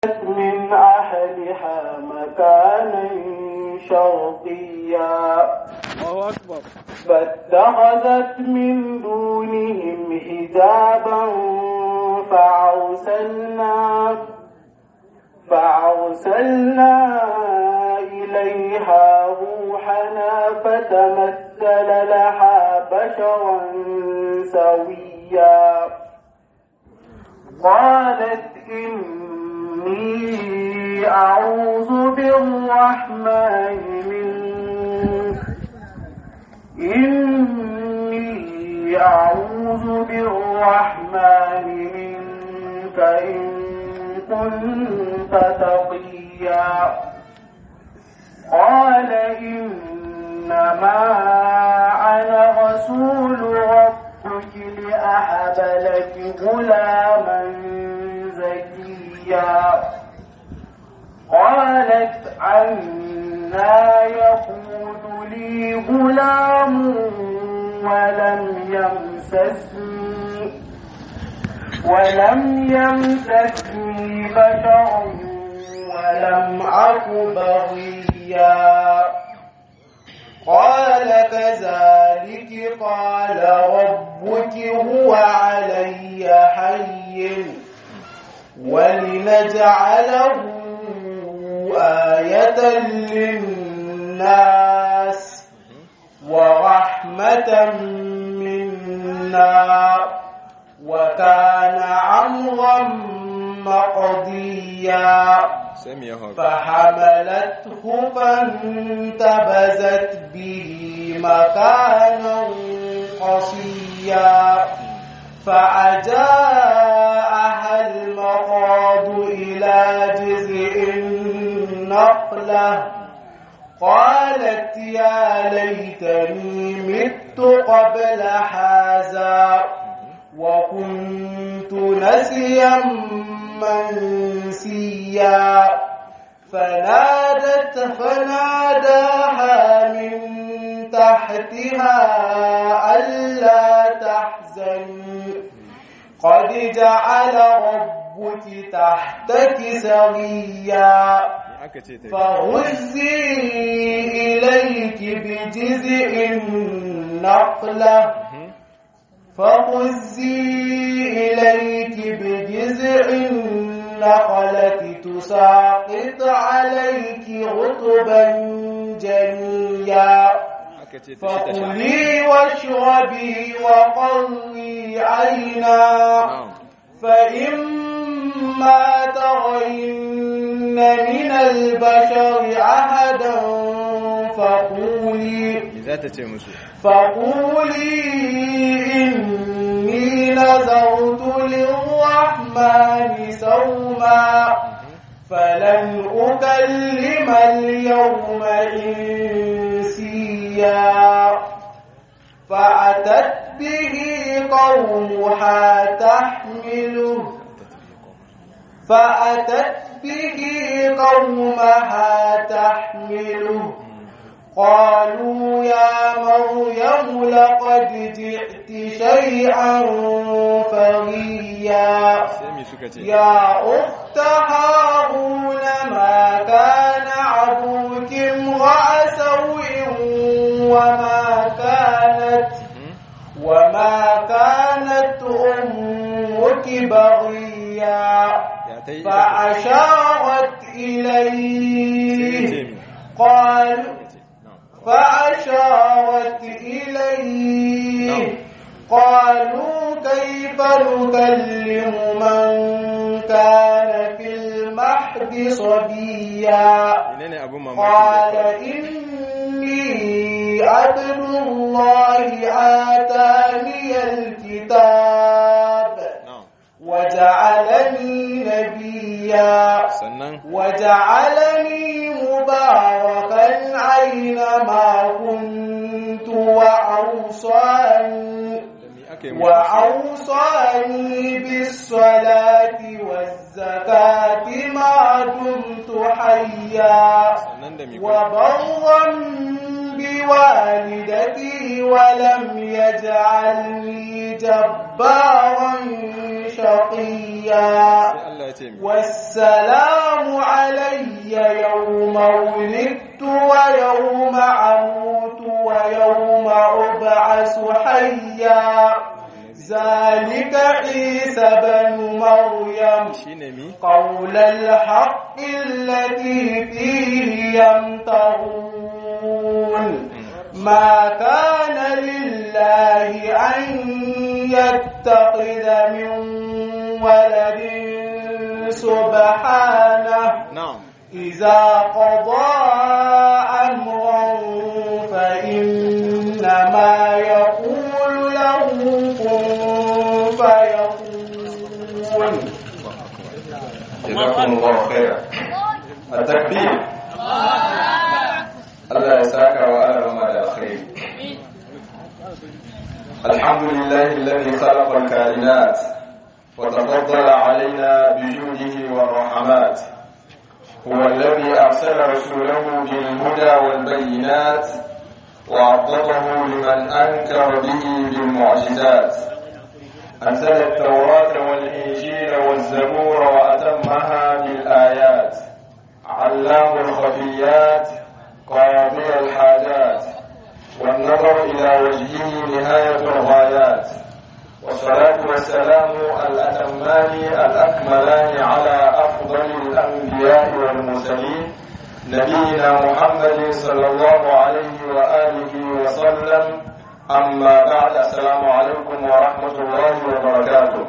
من أهلها مكانا شرقيا الله أكبر فاتخذت من دونهم حجابا فأرسلنا فأرسلنا إليها روحنا فتمثل لها بشرا سويا قالت إني أعوذ بالرحمن منك إني أعوذ بالرحمن منك إن كنت تقيا قال إنما أنا رسول ربك لأهب لك غلاما زكيا قالت عنا يكون لي غلام ولم يمسسني ولم يمسسني بشر ولم أك بغيا قال كذلك قال ربك هو علي حي ولنجعله آية للناس ورحمة منا وكان أمرا مقضيا سمي هذا فحملته فانتبذت به مكانا قصيا فأجاءها المخاض إلى جزء النخلة قالت يا ليتني مت قبل هذا وكنت نسيا منسيا فنادت فناداها من تحتها ألا تحزني قد جعل ربك تحتك سريا فهزي إليك بجزء النخلة فهزي إليك بجزء النخلة تساقط عليك رطبا جنيا فكلي واشربي وقري عينا فإما ترين من البشر أحدا فقولي ذات تيمسو فقولي إني نذرت للرحمن صوما فلن أكلم اليوم إنسيا فأتت به قومها تحمله فأتت به قومها تحمله قالوا يا مريم لقد جئت شيئا فريا سمي سكتي يا أخت هارون ما كان أبوك امرأ سوء وما كانت وما كانت أمك بغيا يا تي فأشارت إليه سمي قال نعم فأشارت إليه قالوا كيف نكلم من كان في المهد صبيا menene abun mamaki قال da إني عبد الله آتاني الكتاب na'am وجعلني نبيا sannan وجعلني مباركا أينما كنت وأوصاني da me aka yi musu وأوصاني بالصلاة والزكاة ما دمت حيا sannan da me kuma وبرا بوالدتي ولم يجعلني جبارا شقيا sai Allah ya ce mi والسلام علي يوم ولدت ويوم أموت ويوم أبعث حيا ذلك عيسى بن مريم shine mi قول الحق الذي فيه يمترون ما كان لله أن يتخذ من ولد سبحانه na'am إذا قضى أمرا فإنما يقول له كن فيكون جزاكم الله خيرا التكبير الله يساك وأنا ما الخير الحمد لله الذي خلق الكائنات وتفضل علينا بجوده والرحمات هو الذي أرسل رسوله بالهدى والبينات وعضده لمن أنكر به بالمعجزات أنزل التوراة والإنجيل والزبور وأتمها بالآيات علام الخفيات قاضي الحاجات والنظر إلى وجهه نهاية الغايات والصلاة والسلام الأتمان الأكملان على أفضل الأنبياء والمرسلين نبينا محمد صلى الله عليه وآله وسلم أما بعد السلام عليكم ورحمة الله وبركاته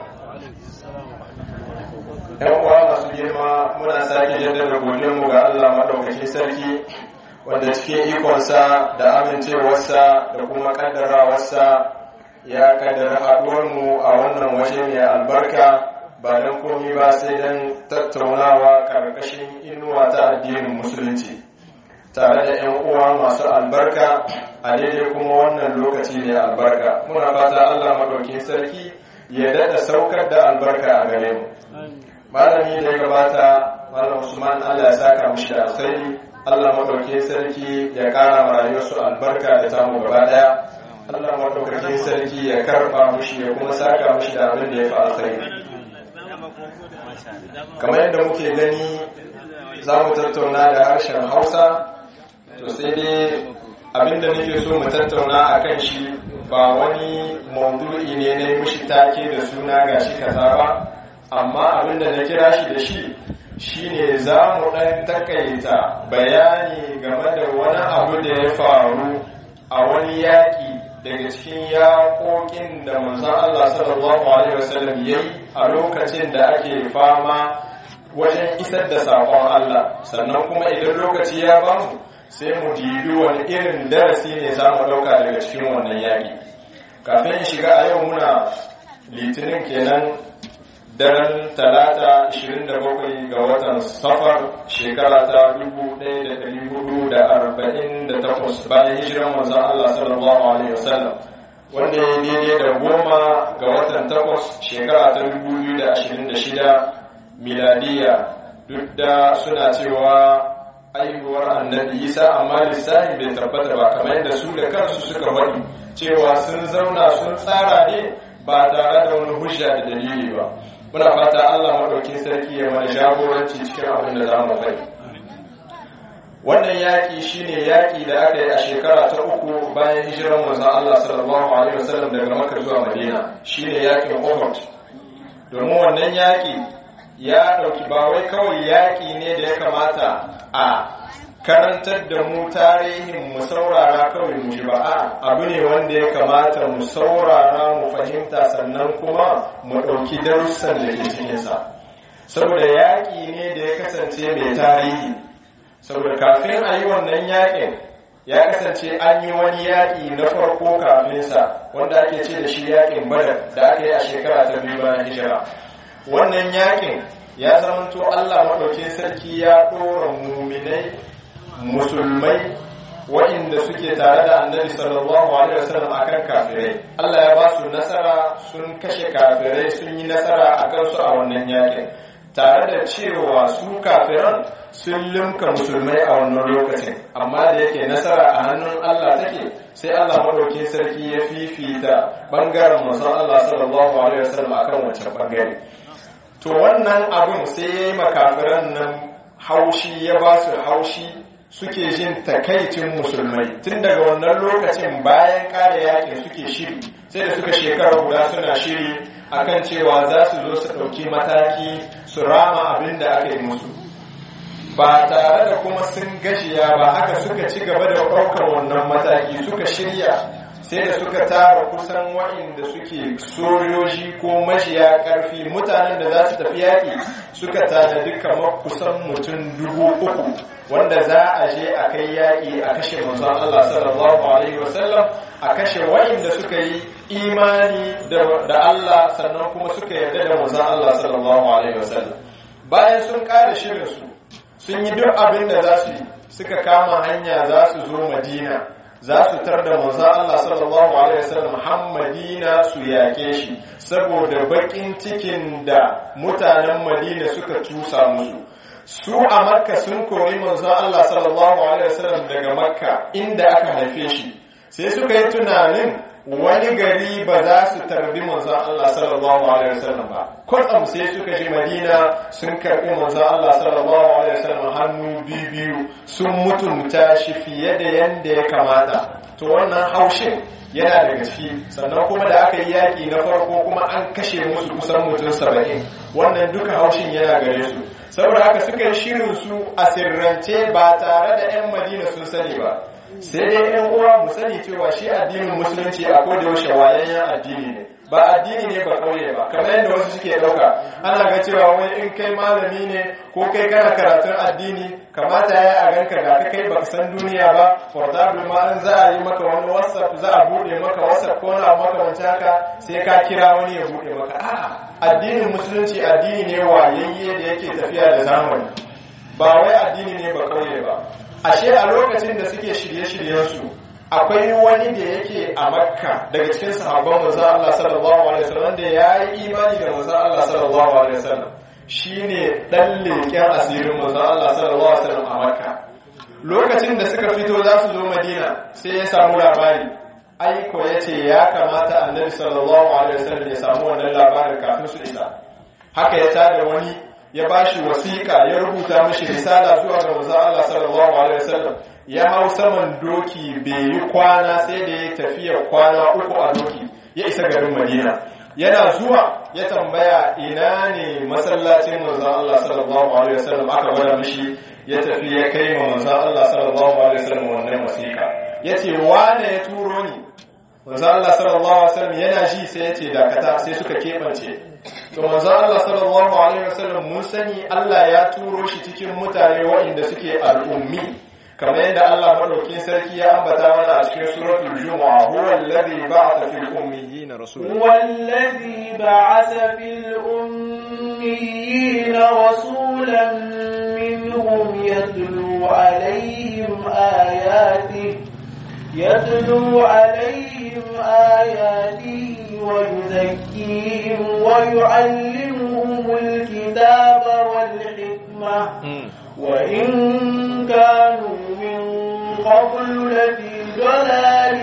‘Yan uwa masu girma muna sake jaddada godiyarmu ga Allah maɗaukaki sarki wanda cikin ikonsa da amincewarsa da kuma ƙaddarawarsa ya kaddara haɗuwarmu a wannan waje mai albarka ba don komi ba sai don tattaunawa ƙarƙashin inuwa ta addinin musulunci tare da 'yan uwa masu albarka a daidai kuma wannan lokaci mai albarka muna fata allah maɗaukin sarki ya daɗa saukar da albarka a gare mu malami da ya gabata malam usman allah ya saka mishi da alkhairi allah maɗaukin sarki ya ƙara ma rayuwarsu albarka da tamu gaba ɗaya Allah maɗaukakin sarki ya karɓa mushi ya kuma saka mushi da abin da ya fi alkhairi kamar yadda muke gani za mu tattauna da harshen hausa to sai dai abin da nake so mu tattauna a kan shi ba wani maudu'i ne na mushi take da suna ga shi kaza ba amma abin da na kira shi da shi shine za mu ɗan takaita bayani game da wani abu da ya faru a wani yaƙi daga cikin yaƙoƙin da manzon Allah sallallahu alaihi wasallam yayi a lokacin da ake fama wajen isar da saƙon Allah sannan kuma idan lokaci ya bamu sai mu dibi wani irin darasi ne za mu ɗauka daga cikin wannan yaƙi kafin in shiga a yau muna litinin kenan daren talata 27 ga watan safar shekara ta 1448 bayan hijiran manzon Allah sallallahu alaihi wasallam wanda ya daidai da goma ga watan takwas shekara ta 2026 miladiya duk da suna cewa aihuwar annabi isa amma lissafi bai tabbata ba kamar yadda su da kansu suka faɗi cewa sun zauna sun tsara ne ba tare da wani hujja da dalili ba muna fata Allah maɗaukin sarki ya mana jagoranci cikin abin da za mu faɗi wannan yaƙi shine yaƙi da aka yi a shekara ta uku bayan hijirar manzon Allah sallallahu alaihi wasallam daga Makka zuwa Madina shine yaƙin Uhud domin wannan yaƙi ya ɗauki ba wai kawai yaƙi ne da ya kamata a karantar da mu tarihin mu saurara kawai mu ji ba a abu ne wanda ya kamata mu saurara mu fahimta sannan kuma mu ɗauki darussan da ke cikinsa saboda yaƙi ne da ya kasance mai tarihi saboda kafin a yi wannan yaƙin ya kasance an yi wani yaƙi na farko kafinsa wanda ake ce da shi yaƙin badar da aka yi a shekara ta biyu bayan hijira wannan yaƙin ya zamanto allah maɗaukin sarki ya ɗora muminai musulmai waɗanda suke tare da annabi sallallahu alaihi wasallam akan kafirai Allah ya ba su nasara sun kashe kafirai sun yi nasara a kansu a wannan yakin tare da cewa su kafiran sun limka musulmai a wannan lokacin amma da yake nasara a hannun Allah take sai Allah madaukin sarki ya fifita bangaren manzon Allah sallallahu alaihi wasallam akan wancan bangare to wannan abun sai ya yi makafiran nan haushi ya ba su haushi suke jin takaicin musulmai tun daga wannan lokacin bayan kare yakin suke shiri sai da suka shekara guda suna shiri akan cewa za su zo su ɗauki mataki su rama abin da aka yi musu ba tare da kuma sun gashiya ba haka suka ci gaba da ɗaukar wannan mataki suka shirya sai da suka tara kusan waɗanda suke sojoji ko mashiya ƙarfi mutanen da za su tafi yaƙi suka tanadi kamar kusan mutum dubu uku wanda za a je a kai yaƙi a kashe manzon Allah sallallahu alaihi wasallam a kashe waɗanda suka yi imani da Allah sannan kuma suka yarda da manzon Allah sallallahu alaihi wasallam bayan sun ƙara shirin su sun yi duk abin da za su yi suka kama hanya za su zo Madina za su tar da manzo Allah sallallahu alaihi wasallam Muhammadina su yake shi saboda bakin cikin da mutanen Madina suka tusa musu su a Makka sun kori manzo Allah sallallahu alaihi wasallam daga Makka inda aka haife shi sai suka yi tunanin wani gari ba za su tarbi manzon Allah sallallahu alaihi wasallam ba kwatsam sai suka ji Madina sun karbi manzon Allah sallallahu alaihi wasallam hannu biyu sun mutunta shi fiye da yanda ya kamata to wannan haushin yana daga ciki sannan kuma da aka yi yaƙi na farko kuma an kashe musu kusan mutum saba'in wannan duka haushin yana gare su saboda haka suka yi shirin su a sirrance ba tare da 'yan madina sun sani ba sai dai yan uwa mu sani cewa shi addinin musulunci a koda yaushe wayayyen addini ne ba addini ne ba kauye ba kamar yadda wasu suke dauka ana ga cewa wai in kai malami ne ko kai kana karatun addini kamata ya a ganka ga ka kai baka san duniya ba for example ma an za a yi maka wani whatsapp za a bude maka whatsapp ko na maka wancan haka sai ka kira wani ya bude maka a'a addinin musulunci addini ne wayayye da yake tafiya da zamani ba wai addini ne ba kauye ba ashe a lokacin da suke shirye-shiryensu akwai wani da yake a makka daga cikin sahabban manzon Allah sallallahu alaihi wasallam da ya yi imani da manzon Allah sallallahu alaihi wasallam shine dan leken asirin manzon Allah sallallahu alaihi wasallam a makka lokacin da suka fito za su zo madina sai ya samu labari aiko ya ce ya kamata annabi sallallahu alaihi wasallam ya samu wannan labarin kafin su isa haka ya tada wani ya bashi wasiƙa ya rubuta mishi risala zuwa ga manzon Allah sallallahu alaihi wasallam ya hau saman doki bai yi kwana sai da ya tafiya kwana uku a doki ya isa garin Madina yana zuwa ya tambaya ina ne masallacin manzon Allah sallallahu alaihi wasallam aka gwada mishi ya tafi ya kai ma manzon Allah sallallahu alaihi wasallam wannan wasiƙa yace wane ya turo ni manzon Allah sallallahu alaihi wasallam yana ji sai yace dakata sai suka kebance to manzo Allah sallallahu alaihi wasallam mun sani Allah ya turo shi cikin mutane waɗanda suke al'ummi kamar yadda Allah madaukin sarki ya ambata mana a cikin suratul jumu'a huwa alladhi ba'atha fil ummiyyin rasulan huwa alladhi ba'atha fil ummiyyin rasulan minhum yatlu alaihim ayatihi يتلو عليهم آياته ويزكيهم ويعلمهم الكتاب والحكمة وإن كانوا من قبل لفي ضلال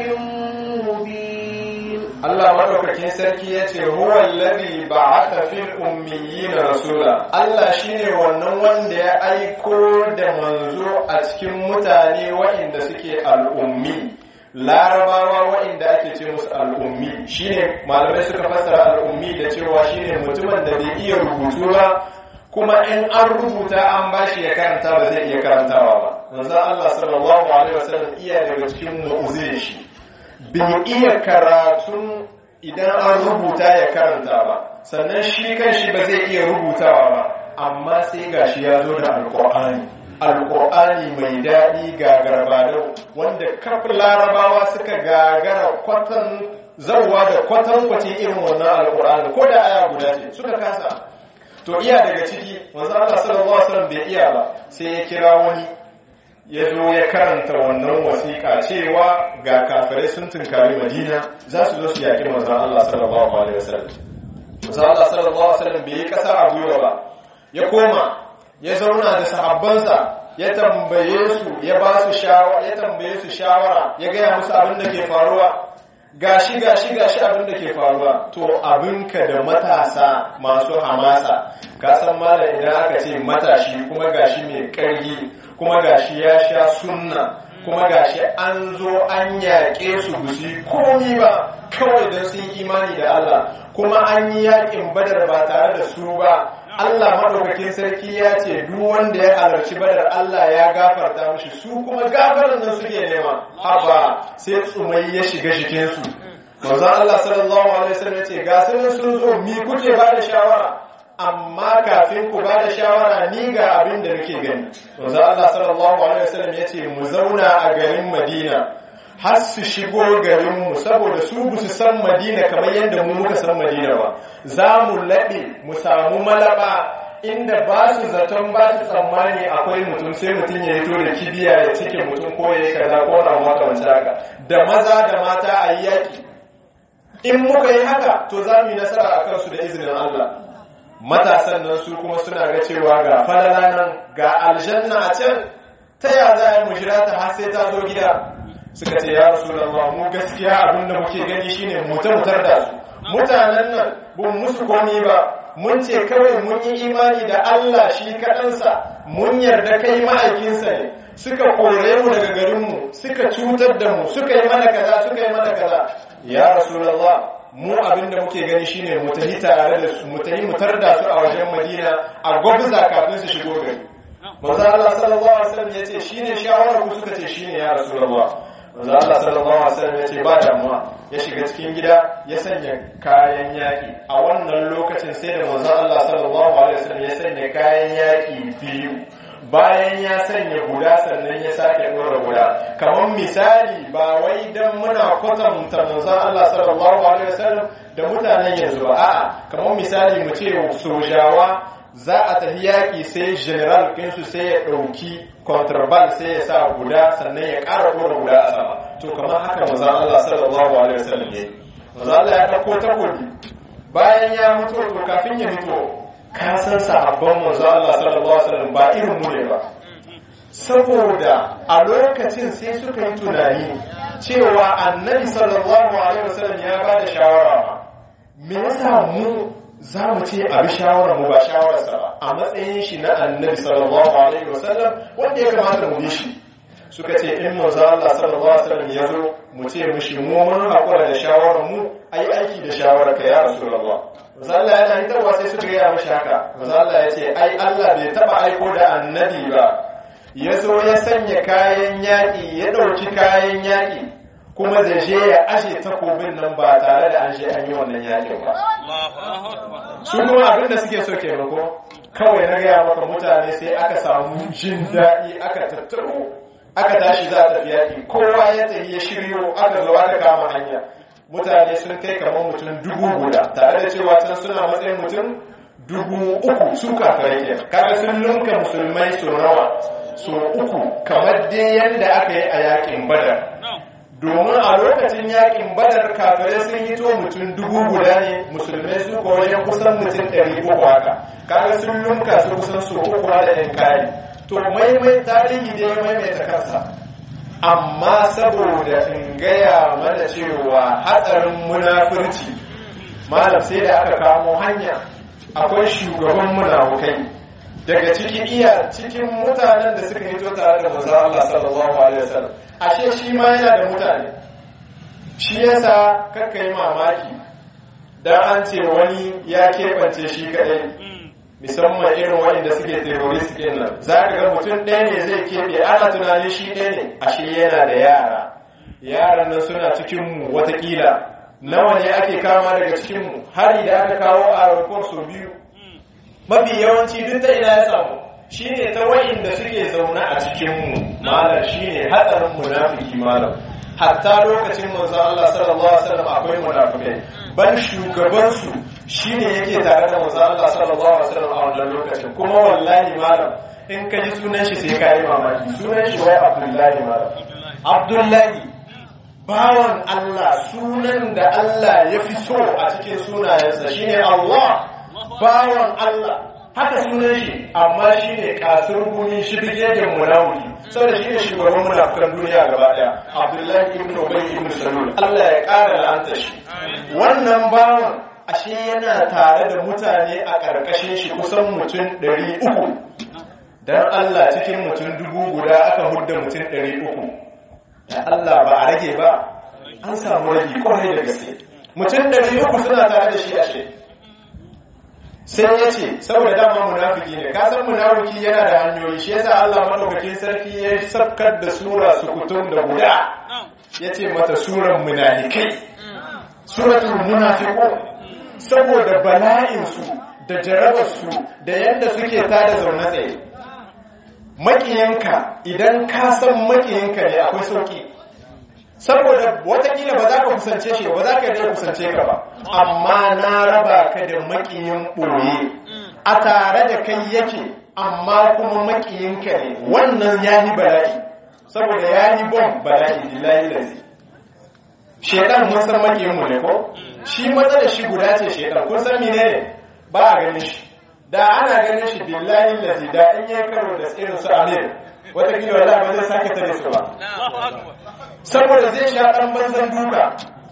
مبين Allah madaukakin sarki ya ce huwa alladhi ba'atha fil ummiyyin rasula Allah shine wannan wanda ya aiko da manzo a cikin mutane waɗanda suke al'ummi larabawa waɗanda ake ce musu al'ummi shine malamai suka fassara al'ummi da cewa shine mutumin da bai iya rubutu ba kuma in an rubuta an bashi ya karanta ba zai iya karantawa ba manzo Allah sallallahu alaihi wasallam iya daga cikin mu'uzin shi bai iya karatun idan an rubuta ya karanta ba sannan shi kan shi ba zai iya rubutawa ba amma sai gashi ya zo da alƙur'ani alƙur'ani mai daɗi gagara badau wanda kafin larabawa suka gagara kwatan zauwa da kwatan kwacin irin wannan alƙur'ani ko da aya guda ce suka kasa to iya daga ciki wanzu Allah sallallahu alaihi wasallam bai iya ba sai ya kira wani ya zo ya karanta wannan wasiƙa cewa ga kafirai sun tunkari madina za su zo su yaƙi manzon Allah sallallahu alaihi wasallam manzon Allah sallallahu alaihi wasallam bai yi ƙasa a gwiwa ba ya koma ya zauna da sahabbansa ya tambaye su ya ba su shawara ya tambaye su shawara ya gaya musu abin da ke faruwa gashi gashi gashi abin da ke faruwa to abinka da matasa masu hamasa ka san mala idan aka ce matashi kuma gashi mai ƙarfi kuma gashi ya sha sunna kuma gashi an zo an yaƙe su busi komi ba kawai don sun imani da Allah kuma an yi yaƙin badar ba tare da su ba Allah maɗaukakin sarki ya ce duk wanda ya halarci badar Allah ya gafarta mishi su kuma gafarar nan suke nema haba sai tsumai ya shiga jikinsu manzon Allah sallallahu alaihi wasallam ya ce ga sun sun zo mi kuke ba da shawara amma kafin ku ba da shawara ni ga abin da nake gani manzon Allah sallallahu alaihi wasallam ya ce mu zauna a garin Madina har su shigo garinmu saboda su bu su san madina kamar yadda mu muka san madina ba za mu laɓe mu samu malaba inda ba su zaton ba su tsammani akwai mutum sai mutum ya hito da kibiya ya cike mutum ko ya yi kaza ko na makamanci haka da maza da mata a yi yaƙi in muka yi haka to za mu yi nasara a kansu da izinin Allah matasan nan su kuma suna ga cewa ga falala nan ga aljanna a can ta ya za a yi mu jira ta har sai ta zo gida suka ce ya rasulullah mu gaskiya abin da muke gani shine mutar mutar da su mutanen nan bun musu komi ba mun ce kawai mun yi imani da Allah shi kaɗansa mun yarda kai ma'aikinsa ne suka kore mu daga garinmu suka cutar da mu suka yi mana kaza suka yi mana kaza ya rasulullah mu abin da muke gani shine mu tafi tare da su mu tafi mutar da su a wajen Madina a gwabza kafin su shigo gari manzo Allah sallallahu alaihi wasallam yace shine shawarar ku suka ce shine ya rasulullah manzo Allah sallallahu alaihi wasallam yace ba damuwa ya shiga cikin gida ya sanya kayan yaki a wannan lokacin sai da manzo Allah sallallahu alaihi wasallam ya sanya kayan yaki biyu bayan ya sanya guda sannan ya sake dora guda kamar misali ba wai dan muna kwatanta manzo Allah sallallahu alaihi wasallam da mutanen yanzu ba a'a kamar misali mu ce sojawa za a tafi yaƙi sai general kinsu sai ya ɗauki contraband sai ya sa guda sannan ya ƙara ɗora guda a sama to kamar haka maza Allah sallallahu alaihi wasallam ne maza Allah ya ɗauko takobi bayan ya mutu to kafin ya mutu ka san sahabban maza Allah sallallahu alaihi wasallam ba irin mu ne ba saboda a lokacin sai suka yi tunani cewa annabi sallallahu alaihi wasallam ya ba da shawara me yasa mu za mu ce a bi shawarar mu ba shawararsa ba a matsayin shi na annabi sallallahu alaihi wasallam wanda ya kamata mu bi shi suka ce in manzo Allah sallallahu alaihi wasallam ya zo mu ce mishi mu mun hakura da shawarar mu ai aiki da shawarar ka ya rasulullah manzo Allah yana hitarwa sai suka gaya mishi haka manzo Allah ya ce ai Allah bai taba aiko da annabi ba ya zo ya sanya kayan yaƙi ya ɗauki kayan yaƙi kuma da je ya ashe takobin nan ba tare da an je an yi wannan yaƙin ba su kuma abin da suke so ke ko kawai na gaya maka mutane sai aka samu jin daɗi aka tattaro aka tashi za ta fi yaƙi kowa ya tafi ya shiryo aka zo aka kama hanya mutane sun kai kamar mutum dubu guda tare da cewa can suna matsayin mutum dubu uku su kafirai ke kaga sun lunka musulmai su nawa su uku kamar dai yadda aka yi a yaƙin badar domin a lokacin yakin badar kafirai sun yi to mutum dubu guda ne musulmai su ko wajen kusan mutum ɗari uku haka kaga sun lunka su kusan su uku da ɗan kayi to maimai tarihi da ya maimaita kansa amma saboda in gaya mana cewa hatsarin munafurci malam sai da aka kamo hanya akwai shugaban munafukai daga cikin iya cikin mutanen da suka hito tare da manzo Allah sallallahu alaihi wasallam ashe shi ma yana da mutane shi yasa kakka yi mamaki dan an ce wani ya keɓance shi kadai musamman irin waɗanda suke terrorist ɗin nan za ka ga mutum ɗaya ne zai keɓe ana tunanin shi ɗaya ne ashe yana da yara yaran nan suna cikin mu watakila nawa ne ake kama daga cikin mu hari da aka kawo a rakon sau biyu mafi yawanci duk ta ina ya samu shine ta wa'inda suke zaune a cikinmu malam shine hatsarin munafiki malam hatta lokacin manzon Allah sallallahu alaihi wasallam akwai munafikai ban shugaban su shine yake tare da manzon Allah sallallahu alaihi wasallam a wannan lokacin kuma wallahi malam in ka ji sunan shi sai ka yi mamaki sunan shi wai Abdullahi malam Abdullahi bawan Allah sunan da Allah ya fi so a cikin sunayensa shine Allah bawan Allah haka sunan shi amma shi ne kasar gumi shi bigegen munawuki saboda shi ne shugaban munafukan duniya gaba daya abdullahi ibn ubay ibn salul Allah ya ƙara la'anta shi wannan bawan ashe yana tare da mutane a ƙarƙashin shi kusan mutum ɗari uku don Allah cikin mutum dubu guda aka hudda mutum ɗari uku da Allah ba a rage ba an samu rage kwarai da gaske mutum ɗari uku suna tare da shi ashe sai ya ce saboda dama munafiki ne ka san munafiki yana da hanyoyi shi yasa Allah madaukakin sarki ya sabkar da sura sukutun da guda ya ce mata suran munafikai suratul munafiqun saboda bala'insu da jarabarsu da yadda suke tada zaune tsaye makiyinka idan ka san makiyinka ne akwai sauki saboda watakila ba za ka kusance shi ba za ka dai kusance ka ba amma na raba ka da makiyin ɓoye a tare da kai yake amma kuma makiyinka ne wannan ya yi bala'i saboda ya yi bom bala'i lillahi lazi shedan mun san makiyinmu ne ko shi matsalar shi guda ce shedan kun san mene ne ba a ganin shi da ana ganin shi billahi lazi da in yi karo da irin su amir watakila wala ba zai sake tare su ba saboda zai sha ɗan banzan duka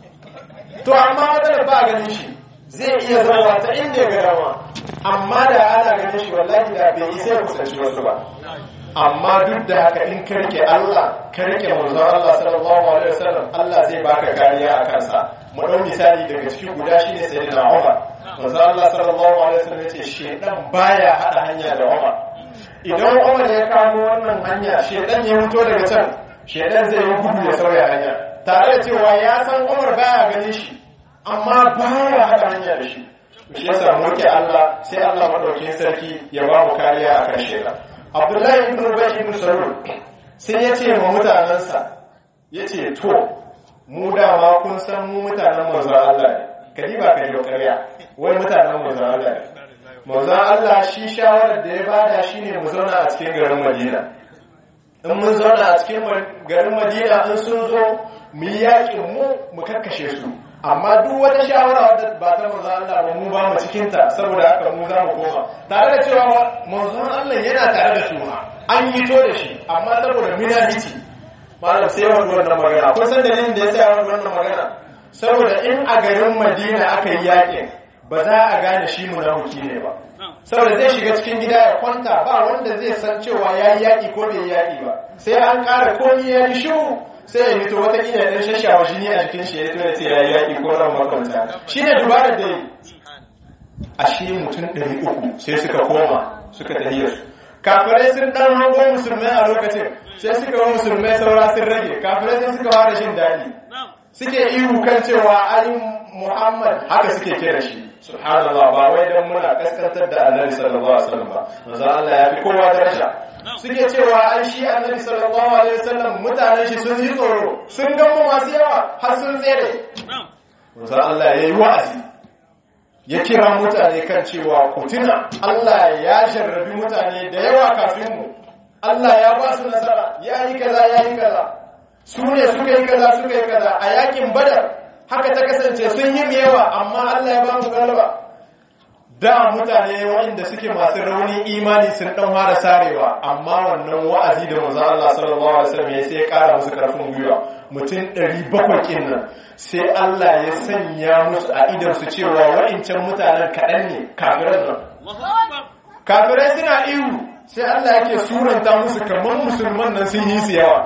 to amma matsalar ba a ganin shi zai iya zama ta inda ya ga dama amma da ana ganin shi wallahi da bai isa ya kusanci wasu ba amma duk da haka in ka rike Allah ka rike manzon Allah sallallahu alaihi wasallam Allah zai baka kariya a kansa mu dau misali daga cikin guda shine sayyidina Umar manzon Allah sallallahu alaihi wasallam yace shedan baya hada hanya da Umar idan Umar ya kamo wannan hanya shedan ya fito daga can shedan zai yi gudu ya sauya hanya tare da cewa ya san Umar baya ganin shi amma baya hada hanya da shi shi yasa mu Allah sai Allah madaukakin sarki ya ba mu kariya akan shedan abdullahi ibn ubay ibn salul sai ya ce wa mutanensa ya ce to mu dama kun san mu mutanen manzon Allah ne kadi ba ka yi ƙarya wai mutanen manzon Allah ne manzon Allah shi shawarar da ya bada shine mu zauna a cikin garin Madina in mun zauna a cikin garin Madina in sun zo mu yi yakin mu mu kakkashe su amma duk wata shawara wadda ba ta manzon Allah ba mu ba mu cikin ta saboda haka mu za mu koma tare da cewa manzon Allah yana tare da su an yi to da shi amma saboda minahiti malam sai wani wannan magana kun san dalilin da ya sa wani wannan magana saboda in a garin Madina aka yi yakin ba za a gane shi munafiki ne ba saboda zai shiga cikin gida ya kwanta ba wanda zai san cewa ya yi yaƙi ko bai yi yaƙi ba sai an ƙara komi ya yi shiru sai ya fito wata ƙila ɗan shashawa jini a jikin shi ya fito ya ce ya yi yaƙi ko ran makwanta shi ne dubarar da yi a shi mutum ɗari uku sai suka koma suka tahiyar su kafirai sun ɗan hango musulmai a lokacin sai suka wa musulmai saura sun rage kafirai sai suka fara jin daɗi suke ihu kan cewa ai muhammad haka suke kira shi subhanallah ba wai dan muna kaskantar da annabi sallallahu alaihi wasallam ba manzo Allah ya fi kowa daraja suke cewa ai shi annabi sallallahu alaihi wasallam mutanen shi sun yi tsoro sun ga mu masu yawa har sun tsere manzo Allah ya yi wa'azi ya kira mutane kan cewa ku tuna Allah ya jarrabi mutane da yawa kafin mu Allah ya ba su nasara ya yi kaza ya yi kaza su ne suka yi kaza suka yi kaza a yakin badar haka ta kasance sun yi yawa amma Allah ya ba mu galaba da mutane waɗanda suke masu rauni imani sun dan fara sarewa amma wannan wa'azi da manzo Allah sallallahu alaihi wasallam ya sai ya ƙara musu karfin gwiwa mutum 700 kin nan sai Allah ya sanya musu a idan su cewa wa'incan mutanen kaɗan ne kafiran nan kafirai suna ihu sai Allah yake suranta musu kamar musulman nan sun yi su yawa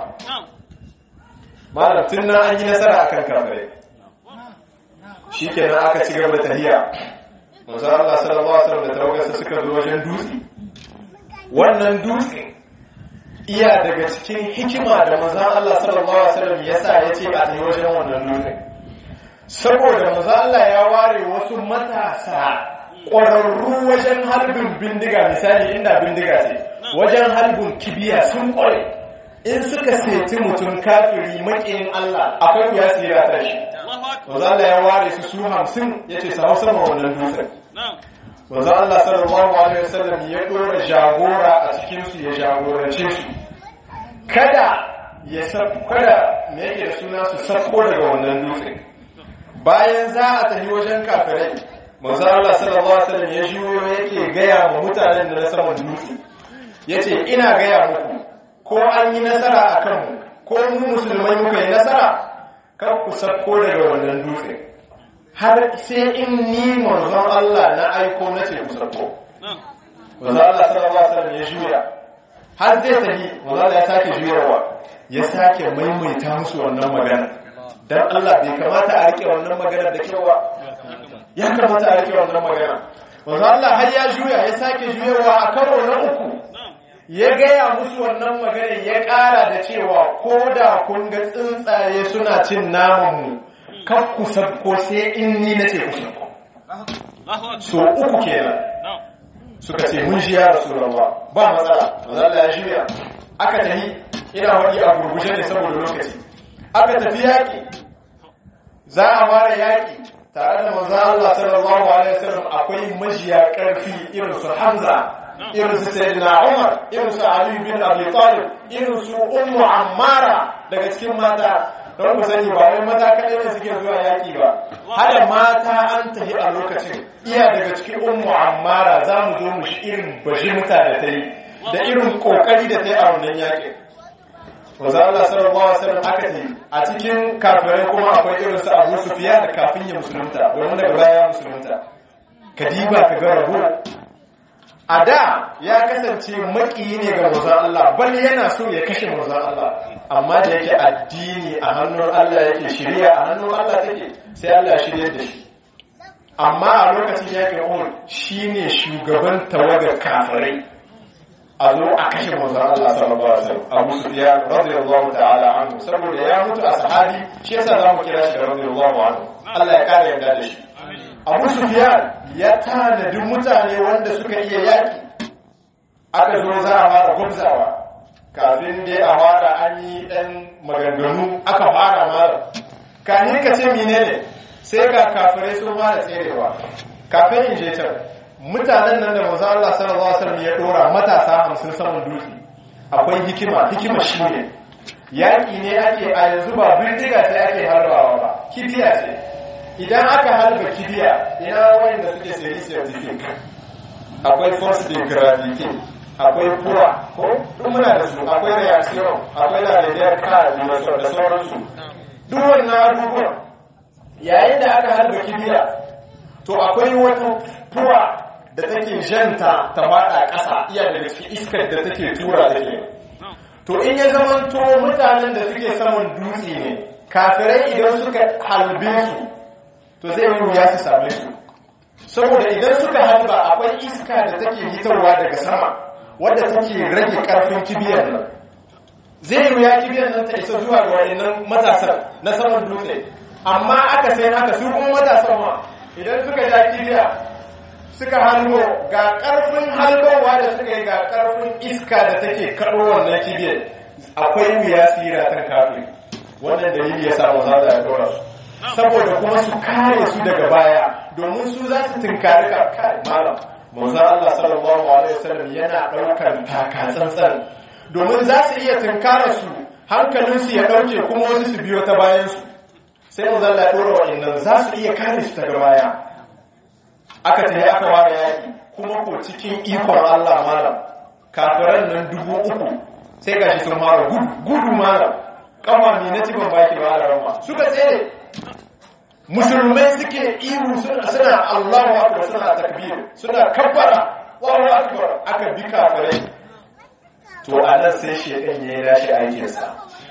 malam tun nan an yi nasara akan kafirai shi kenan aka ci gaba da tahiya manzo Allah sallallahu alaihi wasallam da tawagarsa suka zo wajen dutse wannan dutse iya daga cikin hikima da manzo Allah sallallahu alaihi wasallam yasa yace a tafi wajen wannan dutse saboda manzo Allah ya ware wasu matasa ƙwararru wajen harbin bindiga misali inda bindiga ce wajen harbin kibiya sun ƙware in suka seti mutum kafiri maƙiyin Allah akwai wuya sira ta shi Maza Allah ya ware su su hamsin ya ce su hau sama wannan dutsen. Maza Allah sallallahu alaihi wasallam ya ɗora jagora a cikinsu ya jagorance su. Kada ya kada me yake da suna su sako daga wannan dutsen. Bayan za a tafi wajen kafirai manzo Allah sallallahu alaihi wasallam ya juyo yake gaya wa mutanen da na saman dutse yace ina gaya muku ko an yi nasara a kanmu ko mu musulmai muka yi nasara kar ku sako daga wannan dutse har sai in ni manzon Allah na aiko na ce ku sako manzo Allah sallallahu alaihi wasallam ya juya har zai tafi manzo Allah ya sake juyarwa ya sake maimaita musu wannan magana dan Allah bai kamata a rike wannan magana da kyau ba ya kamata a rike wannan magana manzo Allah har ya juya ya sake juyarwa a karo na uku ya gaya musu wannan magana ya ƙara da cewa ko da kun ga tsuntsaye suna cin namanmu kan ku sabko sai in ni na ce ku sabko so uku kenan suka ce mun shi ya rasulullah ba matsala manzo Allah ya shirya aka tafi ina wani a gurguje ne saboda lokaci aka tafi yaki za a fara yaki tare da manzo Allah sallallahu alaihi wasallam akwai majiya karfi irin su Hamza irin su Sayyidina Umar irin su Ali bin Abi Talib irin su Ummu Ammara daga cikin mata don ku sani ba wai maza kaɗai ne suke zuwa yaƙi ba hada mata an tafi a lokacin iya daga cikin ummu ammara za mu zo mu shi irin bajimta da ta yi da irin ƙoƙari da ta yi a wannan yaƙi Maza Allah sallallahu alaihi wasallam aka ce a cikin kafirai kuma akwai irin su Abu Sufyan da kafin ya musulunta domin daga baya ya musulunta kadiba ka ga rabo a da ya kasance maƙiyi ne ga manzon Allah bal yana so ya kashe manzon Allah amma da yake addini a hannun Allah yake shirya a hannun Allah take sai Allah shirya da shi amma a lokacin yakin Uhud shine shugaban tawagar kafirai a zo a kashe manzon Allah sallallahu alaihi wasallam Abu Sufyan radiyallahu ta'ala anhu saboda ya mutu a sahabi shi yasa zamu kira shi da radiyallahu anhu Allah ya kare yarda da shi Abu Sufyan ya tanadi mutane wanda suka iya yaki aka zo za a fara gwamzawa kafin dai a fara an yi ɗan maganganu aka fara mara kanin ka ce menene sai ga kafirai sun fara tserewa kafin in je can mutanen nan da manzo Allah sallallahu alaihi wasallam ya dora matasa 50 saman dutse akwai hikima hikima shine yaki ne ake a yanzu ba bindiga ce ake harbawa ba kibiya ce idan aka harba kibiya ina wanda suke sayi certificate akwai force de gravité akwai kura ko duk muna da su akwai reaction akwai lalibiyar ka da sauransu duk wannan abubuwan yayin da aka harba kibiya to akwai wata kura da take janta ta fada ƙasa iya daga cikin iskar da take tura da ke to in ya zamanto mutanen da suke saman dutse ne kafirai idan suka halbe su to zai yi wuya su same su saboda idan suka halba akwai iska da take hitarwa daga sama wadda take rage karfin kibiyar nan zai yi ya kibiyar nan ta isa zuwa ga wayannan matasan na saman dutse amma aka sai haka su kuma matasan ma idan suka ja kibiya suka halbo ga karfin halbowa da suka yi ga karfin iska da take kaɗo wannan kibiyar akwai wuya tsira ta kafin wannan dalili ya samu za ya dora su saboda kuma su kare su daga baya domin su za su tunkari kai malam manzo Allah sallallahu alaihi wasallam yana daukar taka tsantsan domin za su iya tunkara su hankalin su ya dauke kuma wasu su biyo ta bayan su sai manzo Allah ya dora wa'annan za su iya kare su daga baya aka tafi aka ware yaki kuma ko cikin ikon Allah malam kafiran nan dubu uku sai gashi sun mara gudu malam kama mi na ban baki ba da rama suka tsere musulmai suke ihu suna Allahu akbar suna takbir suna kabbara Allahu akbar aka bi kafirai to anan sai shedan yayi rashi aikin sa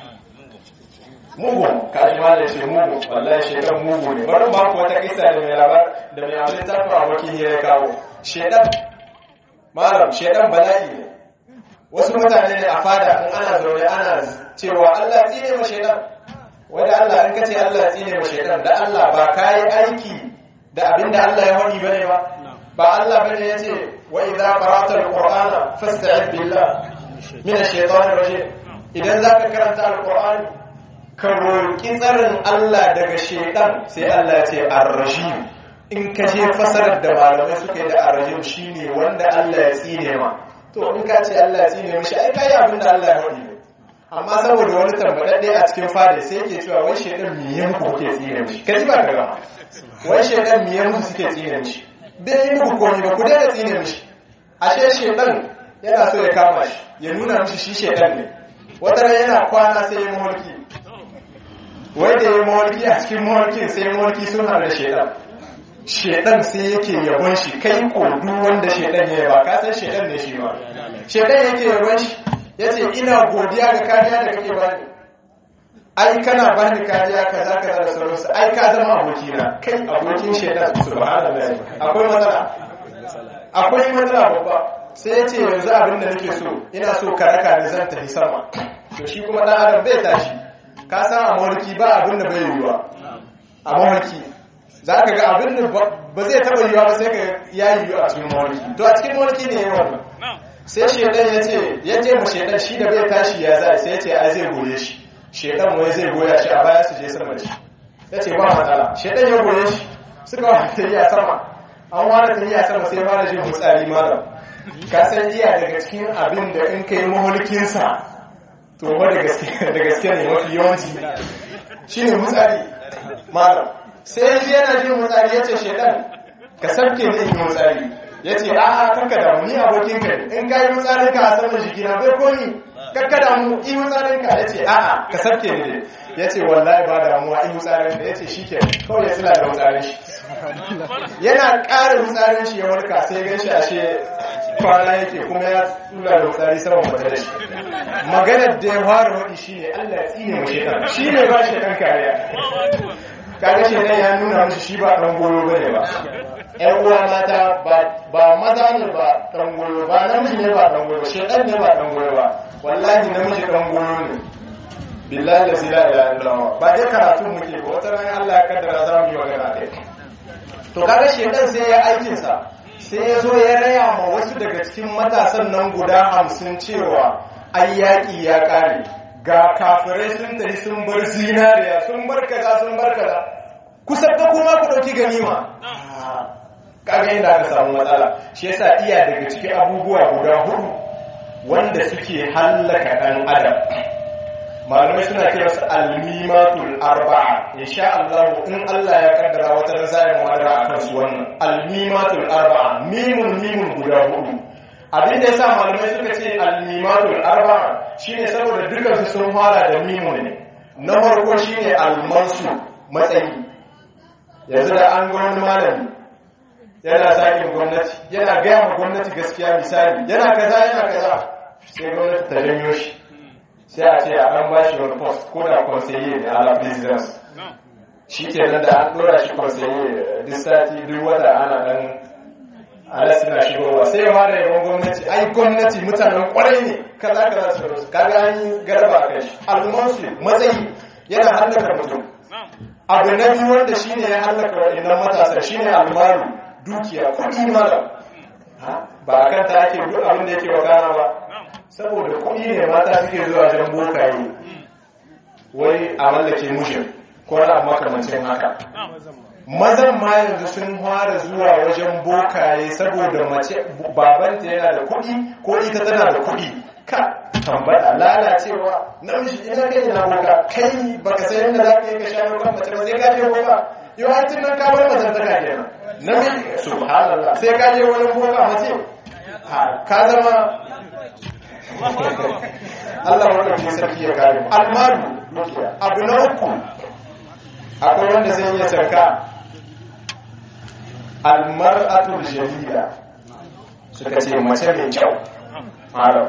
mugu kaji ma da shi mugu wallahi shedan mugu ne bari ba ku wata kisa da mai labar da mai abin tafi a wakil ya kawo shedan malam shedan bala'i ne wasu mutane ne a fada in ana zaune ana cewa Allah tsine ma shedan wanda Allah in kace Allah tsine ma shedan da Allah ba kai aiki da abinda Allah ya wani bane ba ba Allah bane yace wa idza qara'ta alqur'ana fasta'id billah min ash-shaytanir rajim idan zaka karanta alqur'ani ka roki tsarin Allah daga shedan sai Allah ya ce ar-rajim in ka je fasarar da malamai suka yi da ar-rajim shine wanda Allah ya tsine ma to in ka ce Allah ya tsine mishi ai kai abinda Allah ya wani amma saboda wani tambadadde a cikin fada sai yake cewa wai shedan miye muku kuke tsine mishi kaji ba ka gama wai shedan miye muku suke tsine mishi bai yi muku komai ba ku daina tsine mishi ashe shedan yana so ya kama shi ya nuna mishi shi shedan ne wata ran yana kwana sai ya mulki wai da ya mulki a cikin mulkin sai ya mulki sun haɗu da shedan shedan sai yake yabon shi kai ko duk wanda shedan ya yaba ka san shedan ne shi ma shedan yake yabon shi yace ina godiya ga kariya da kake bani ai kana bani kariya kaza kaza da sauransu ai ka zama abokina kai abokin shedan subhanallahi akwai matsala akwai matsala babba sai yace yanzu abin da nake so ina so ka raka ni zan tafi sama to shi kuma dan adam bai tashi ka san a mulki ba abin da bai yiwuwa a mulki za ka ga abin da ba zai taɓa yiwa ba sai ka ya yiwu a cikin mawalki to a cikin mawalki ne yawan sai shaidan ya ce ya ce ma shaidan shi da bai tashi ya za sai ya ce ai zai goye shi shaidan wai zai goya shi a baya su je sama da shi ya ce ba matsala shaidan ya goye shi suka wa tafiya sama an ware tafiya sama sai fara jin mutsari malam ka san iya daga cikin abin da in kai mahulkinsa to ba da gaske ne mafi yawanci shine mutsari malam sai shi yana jin mutsari ya ce shedan ka sabke ne in mutsari ya ce a kanka damu ni abokin ka in ka yi mutsarin ka a saman jikina bai komi kakka damu in mutsarin ka ya ce a ka sabke ne ya ce wallahi ba damuwa in mutsarin ka ya ce shi ke kawai ya tsila da mutsarin shi yana ƙara mutsarin shi ya warka sai gan shi ashe kwana yake kuma ya tsula da mutsari saman kwata da shi maganar da ya fara waɗi shi ne allah ya tsine mu shekan shi ne ba shekan kariya kaga shedan ya nuna musu shi ba dan goyo bane ba ƴan uwa mata ba maza ne ba dan goyo ba namiji ne ba dan goyo shedan ne ba dan goyo ba wallahi namiji dan goyo ne billahi la ilaha illallah ba dai karatu muke ba wata ran Allah ya kaddara za mu yi magana kai to kaga shedan sai ya aikin sa sai ya zo ya raya ma wasu daga cikin matasan nan guda hamsin cewa ai yaƙi ya ƙare ga kafirai sun tafi sun bar zinariya sun bar kaza sun bar kaza kusa da kuma ku dauki ganima kaga inda aka samu matsala shi yasa iya daga cikin abubuwa guda hudu wanda suke hallaka dan adam malamai suna kira su almimatul arba'a insha Allah in Allah ya kaddara wata ran zai mu madara akan su wannan almimatul arba'a mimun mimun guda hudu abin da yasa malamai suka ce al-mimatul arba'a shine saboda dukkan su sun fara da mimu ne na farko shine al-mansu matsayi yanzu da an ga wani malami yana sakin gwamnati yana gaya ma gwamnati gaskiya misali yana kaza yana kaza sai gwamnati ta janyo shi sai a ce a ɗan bashi wani post ko da conseiller ne ala presidence shi ke nan da an ɗora shi conseiller duk sati duk wata ana ɗan ala suna shigowa sai ya fara yabon gwamnati ai gwamnati mutanen kwarai ne kaza kaza su rasu kaga an yi garba kai shi almansu matsayi yana hallaka mutum abu na biyu wanda shine ya hallaka waɗannan matasa shine almaru dukiya kuɗi mara ba a kanta ake duk abin da yake wakana ba saboda kuɗi ne mata suke zuwa jan bokaye wai a mallake mushin ko na makamancin haka mazan ma yanzu sun fara zuwa wajen bokaye saboda mace babanta yana da kuɗi ko ita tana da kuɗi ka tambaya lalacewa namiji ina kai ina boka kai baka san yadda za ka yi ka sha kan mace ba sai ka je boka yau har tun nan ka bar mazantaka kenan namiji subhanallah sai ka je wani boka mace ka zama Allah wanda ke sarki ya kare almaru abu na uku akwai wanda zai iya sarka almar'atul jamila suka ce mace mai kyau haram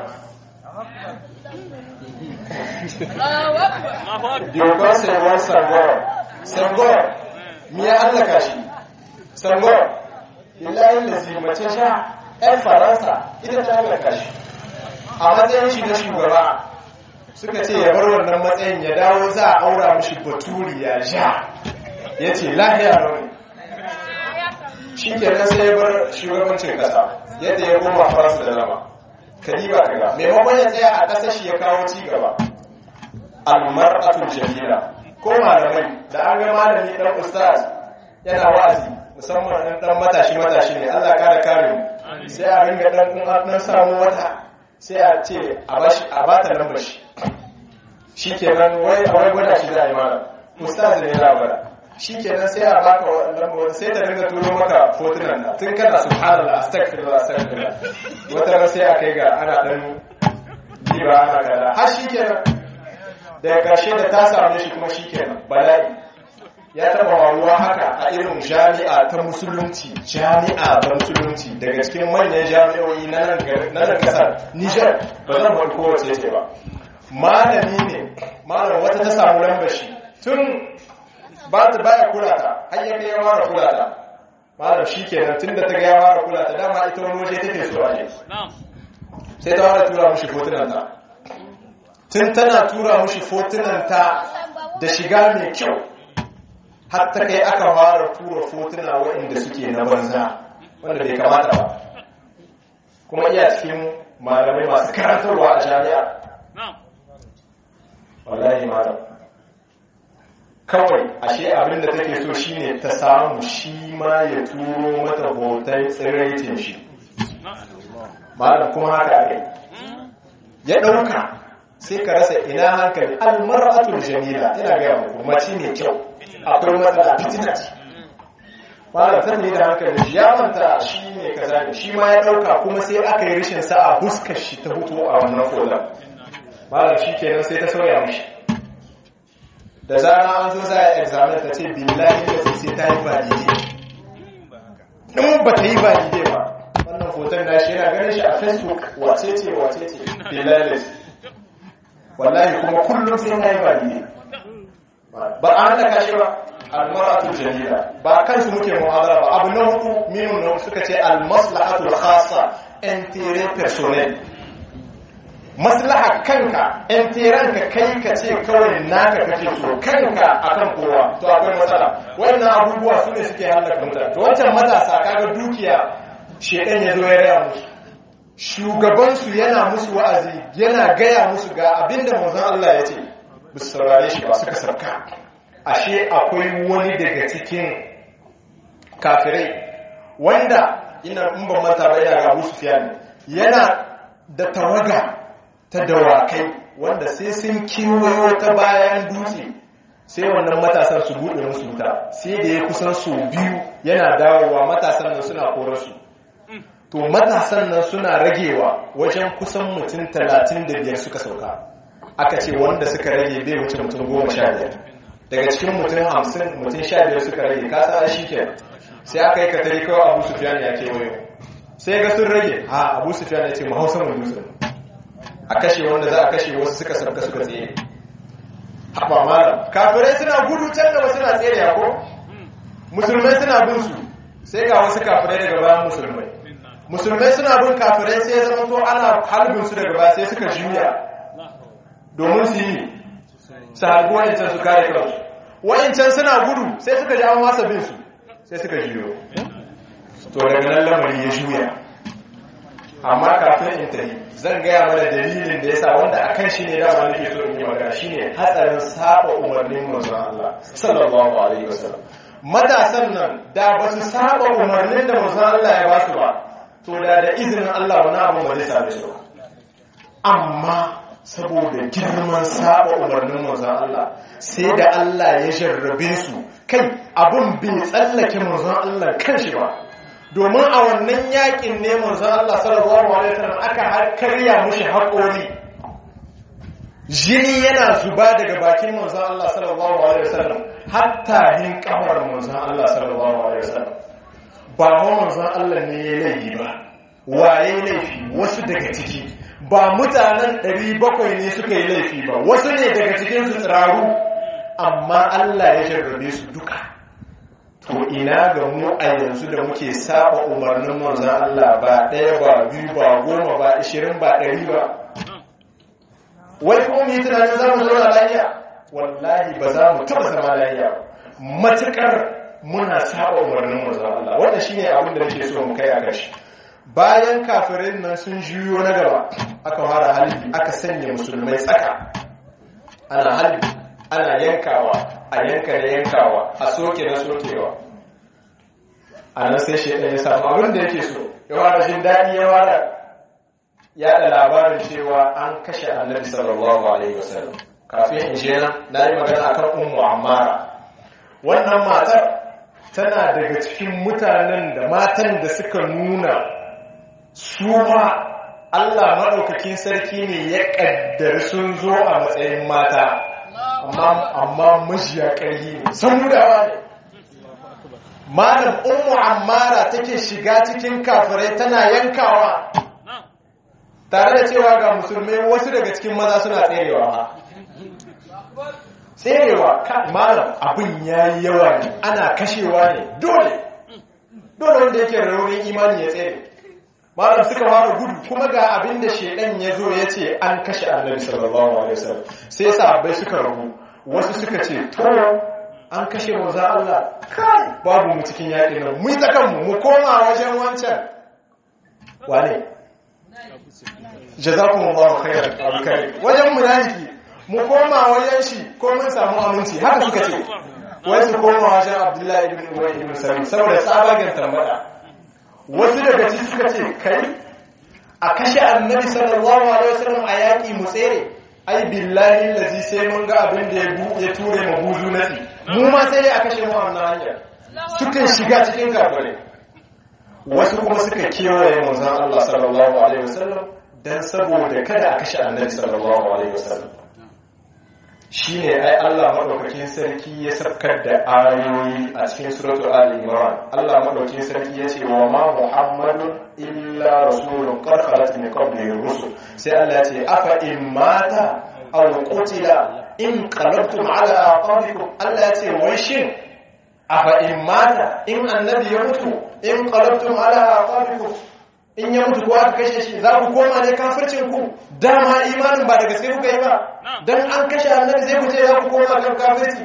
Yokon saiwar sangor sangor mi ya hallaka shi sangor ilayin da mace sha 'yan faransa ita ta hallaka shi a matsayin shi na shugaba suka ce ya bar wannan matsayin ya dawo za a aura mishi baturi ya sha ya ce lahiya rauni shi ke nan sai ya bar shugabancin kasa yadda ya goma faransa da lama kadiba kaga maimakon ya tsaya a ƙasar shi ya kawo ci gaba almar'atul jamila ko malamai da an ga malami dan ustaz yana wa'azi musamman dan dan matashi matashi ne Allah kare kare mu sai a ringa dan dan samu wata sai a ce a bashi a bata lambar shi shikenan wai a wai gwada shi za a yi mana ustaz ne ya gwada shikenan sai a baka lambar sai ta dinga turo maka fotunan da tun kana subhanallah astaghfirullah astaghfirullah wata ran sai a kai ga ana dan diba ana kaza har shikenan daga karshe da ta same shi kuma shikenan bala'i ya taba waruwa haka a irin jami'a ta musulunci jami'a ta musulunci daga cikin manyan jami'o'i na nan kasar Nijar ba zan bar kowace ce ba malami ne malam wata ta samu lambar shi tun ba ta baya kula ta har ya kai ya fara kula ta malam shikenan tun da ta ga ya fara kula ta dama ita wani waje take so a je sai ta fara tura mushi fotunan ta tun tana tura mushi fotunan ta da shiga mai kyau har ta kai aka fara tura fotuna waɗanda suke na banza wanda bai kamata ba kuma iya cikin malamai masu karantarwa a jami'a wallahi malam kawai ashe abin da take so shine ta samu shi ma ya turo mata hoton tsiraitin shi malam kuma haka aka ya ɗauka sai ka rasa ina hankali almar'atul jamila ina gaya muku mace mai kyau akwai matsala fitina ce malam ta ne da hankali shi ya manta shi ne kaza ne shi ma ya dauka kuma sai aka yi rishin sa'a huskar shi ta hutu a wannan folan malam shi kenan sai ta sauya mishi da zara an zo za a examen ta ce billahi da sai ta yi valide in ba ta yi valide ba wannan foton da shi yana ganin shi a facebook wace ce wace ce billahi wallahi kuma kullum sai ta yi valide ba a hana kashi ba almar'atul jamila ba kansu muke muhadara ba abu na hudu minun na suka ce almaslahatul khassa intérêt personnel maslaha kanka intérêt ka kai ka ce kawai naka kake so kanka akan kowa to akwai matsala wannan abubuwa su ne suke halaka mutane to wancan matasa kaga dukiya shedan ya zo ya raya musu shugabansu yana musu wa'azi yana gaya musu ga abinda manzon Allah ya ce ba su saurare shi ba suka sarka ashe akwai wani daga cikin kafirai wanda ina in ban manta ba ina ga Abu Sufyan yana da tawaga ta dawakai wanda sai sun kiwayo ta bayan dutse sai wannan matasan su bude musu wuta sai da ya kusan su biyu yana dawowa matasan nan suna korarsu to matasan nan suna ragewa wajen kusan mutum talatin da biyar suka sauka aka ce wanda suka rage bai wuce mutum goma sha biyar daga cikin mutum hamsin mutum sha biyar suka rage kasa a shi ke sai aka yi katari kawai abu sufiyan ya ke wayo sai ga sun rage ha abu sufiyan ya ce mu hausa mu dutsen a kashe wanda za a kashe wasu suka sabka suka tsaye haɓa malam kafirai suna gudu can gaba suna tsere ko musulmai suna bin su sai ga wasu kafirai daga bayan musulmai musulmai suna bin kafirai sai ya zama to ana halbin su daga baya sai suka juya domin su yi su harbi wa'incan su kare kansu wa'incan suna gudu sai suka ji an wasa bin su sai suka juyo to daga nan lamari ya juya amma kafin in tafi zan gaya mana dalilin da yasa wanda akan shi ne dama nake so in yi magana shine hatsarin saba umarnin manzon Allah sallallahu alaihi wasallam matasan nan da ba su saba umarnin da manzon Allah ya ba su ba to da da izinin Allah wani abu ba zai same su amma saboda girman saba umarnin manzon Allah sai da Allah ya jarrabe su kai abun bai tsallake manzon Allah kanshi ba domin a wannan yakin ne manzon Allah sallallahu alaihi wasallam aka karya mushi haƙori jini yana zuba daga bakin manzon Allah sallallahu alaihi wasallam hatta hin kamar manzon Allah sallallahu alaihi wasallam ba manzon Allah ne ya laifi ba waye laifi wasu daga ciki ba mutanen 700 ne suka yi laifi ba wasu ne daga cikin su tsiraru amma Allah ya jarrabe su duka to ina ga mu a yanzu da muke saba umarnin manzon Allah ba ɗaya ba biyu ba goma ba ishirin ba ɗari ba wai kuma mu yi tunanin za mu zauna lafiya wallahi ba za mu taɓa zama lafiya matuƙar muna saba umarnin manzon Allah wanda shine abin da nake so mu kai a gashi bayan kafirin nan sun juyo na gaba aka fara halibi aka sanya musulmai tsaka ana halibi ana yankawa a yanka da yankawa a soke da sokewa a nan sai shaidan ya samu abin da yake so ya wada jin daɗi ya wada yaɗa labarin cewa an kashe annabi sallallahu alaihi wasallam kafin in je nan na yi magana akan ummu ammara wannan matar tana daga cikin mutanen da matan da suka nuna su ma Allah maɗaukakin sarki ne ya ƙaddari sun zo a matsayin mata amma majiya ƙarfi ne samudawa ne malam ummu ammara take shiga cikin kafirai tana yankawa tare da cewa ga musulmai wasu daga cikin maza suna tserewa ha tserewa malam abin ya yi yawa ne ana kashewa ne dole dole wanda yake raunin imani ya tsere malam suka fara gudu kuma ga abin da shedan ya zo ya ce an kashe annabi sallallahu alaihi wasallam sai sahabbai suka rabu wasu suka ce to an kashe manzo Allah kai babu mu cikin yaƙin nan mu yi tsakan mu koma wajen wancan wane jazakumullahu khairan alkai wajen munafiki mu koma wajen shi ko mun samu aminci haka suka ce wai su koma wajen Abdullahi ibn Ubay ibn Salul saboda tsabagen tambaya wasu daga ciki suka ce kai a kashe annabi sallallahu alaihi wasallam a yaƙi mu tsere ai billahi lazi sai mun ga abin da ya ture ma buzu nasi mu ma sai a kashe mu wannan hanyar suka shiga cikin kafirai wasu kuma suka kewaye manzon Allah sallallahu alaihi wasallam dan saboda kada a kashe annabi sallallahu alaihi wasallam shine ai Allah madaukakin sarki ya sabkar da ayoyi a cikin suratul ali imran Allah madaukakin sarki ya ce wa ma muhammadun illa rasulun qad khalat min qablihi rusul sai Allah ya ce afa in mata aw qutila in qalabtum ala aqabikum Allah ya ce wai shin afa in mata in annabi ya mutu in qalabtum ala aqabikum in ya mutu ko aka kashe shi za ku koma ne kafircin ku dama imanin ba da gaske kuka yi ba dan an kashe annabi zai ku ce za ku koma kan kafirci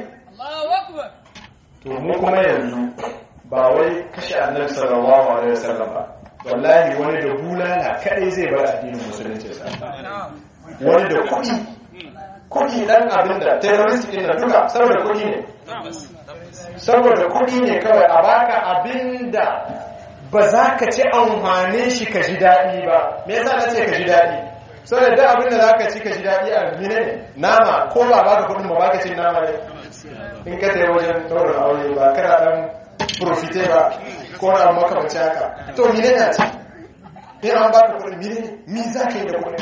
to mu kuma yanzu ba wai kashe annabi sallallahu alaihi wasallam ba wallahi wani da bulala kadai zai bar addinin musulunci sa wani da kuɗi kuɗi dan abin da terrorist din na duka saboda kuɗi ne saboda kuɗi ne kawai a baka abin da ba za ka ci amfanin shi ka ji daɗi ba me yasa na ce ka ji daɗi saboda da abin da za ka ci ka ji daɗi a mine ne nama ko ba baka kuɗin ba baka cin nama ne in ka tayi wajen ɗaurin aure ba kana ɗan profite ba ko na makamanci haka to mine ne a ci in an baka kuɗin mine ne mi za ka yi da kuɗin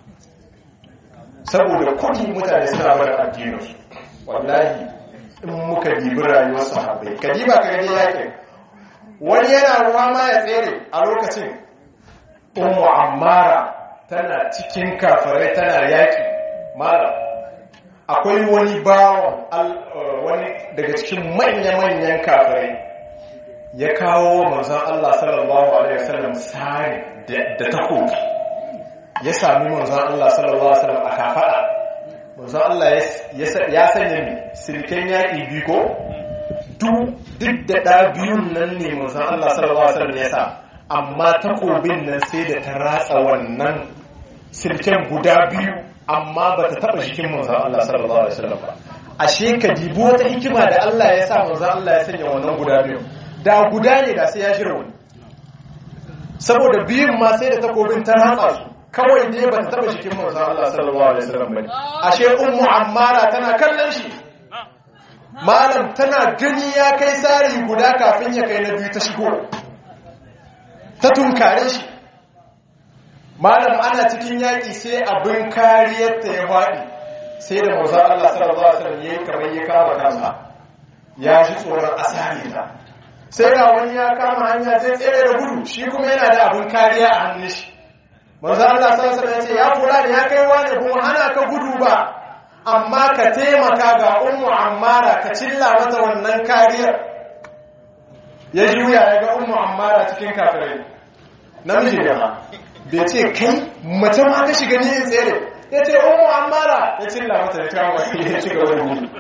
saboda kuɗi mutane suna bar addininsu wallahi in muka dibi rayuwar sahabbai ka diba ka gani yakin wani yana ruwa ma ya tsere a lokacin ummu ammara tana cikin kafirai tana yaki mara akwai wani bawon wani daga cikin manya-manyan kafirai ya kawo manzon Allah sallallahu alaihi wasallam sari da takobi ya sami manzon Allah sallallahu alaihi wasallam a kafada manzon Allah ya sanya mi silken yaki biyu ko duk da ɗa biyun nan ne manzon Allah sallallahu alaihi wasallam ya sa amma takobin nan sai da ta ratsa wannan silken guda biyu amma ba ta taɓa jikin manzon Allah sallallahu alaihi wasallam ba ashe ka dibi wata hikima da Allah ya sa manzon Allah ya sanya wannan guda biyu da guda ne da sai ya shirya wani saboda biyun ma sai da takobin ta ratsa su kawai dai ba ta taɓa jikin manzon Allah sallallahu alaihi wasallam ba ashe ummu ammara tana kallon shi malam tana gani ya kai tsari guda kafin ya kai na biyu ta shigo ta tunkare shi malam ana cikin yaƙi sai abin kariyarta ya faɗi sai da mauzar Allah sallallahu Alaihi wasallam ya yi kamar ya kama kansa ya ji tsoron asali ta sai ga wani ya kama hanya sai tsere da gudu shi kuma yana da abin kariya a hannun shi mauzar Allah sallallahu Alaihi wasallam ya ce ya kula da ya kai wani kuma hana ka gudu ba amma ka taimaka ga ummu ammara ka cilla mata wannan kariyar ya juya ya ga ummu ammara cikin kafirai namiji ne ma bai ce kai mace ma ka shiga ni in tsere ya ce ummu ammara ya cilla mata ya kama ya ci gaba da gudu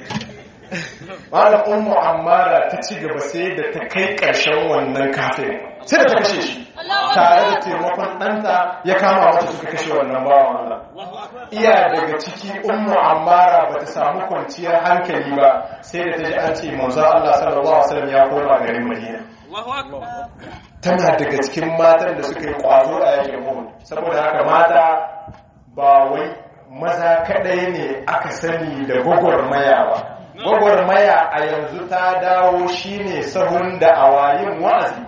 malam ummu ammara ta ci gaba sai da ta kai ƙarshen wannan kafin sai da ta kashe shi tare da taimakon ɗanta ya kama mata suka kashe wannan bawan Allah iya daga ciki ummu ammara ba ta samu kwanciyar hankali ba sai da ta ji an ce manzo Allah sallallahu alaihi wasallam ya koma garin Madina tana daga cikin matan da suka yi kwazo a yakin Uhud saboda haka mata ba wai maza kadai ne aka sani da gwagwarmaya ba gwagwarmaya a yanzu ta dawo shine sahun da awayin wa'azi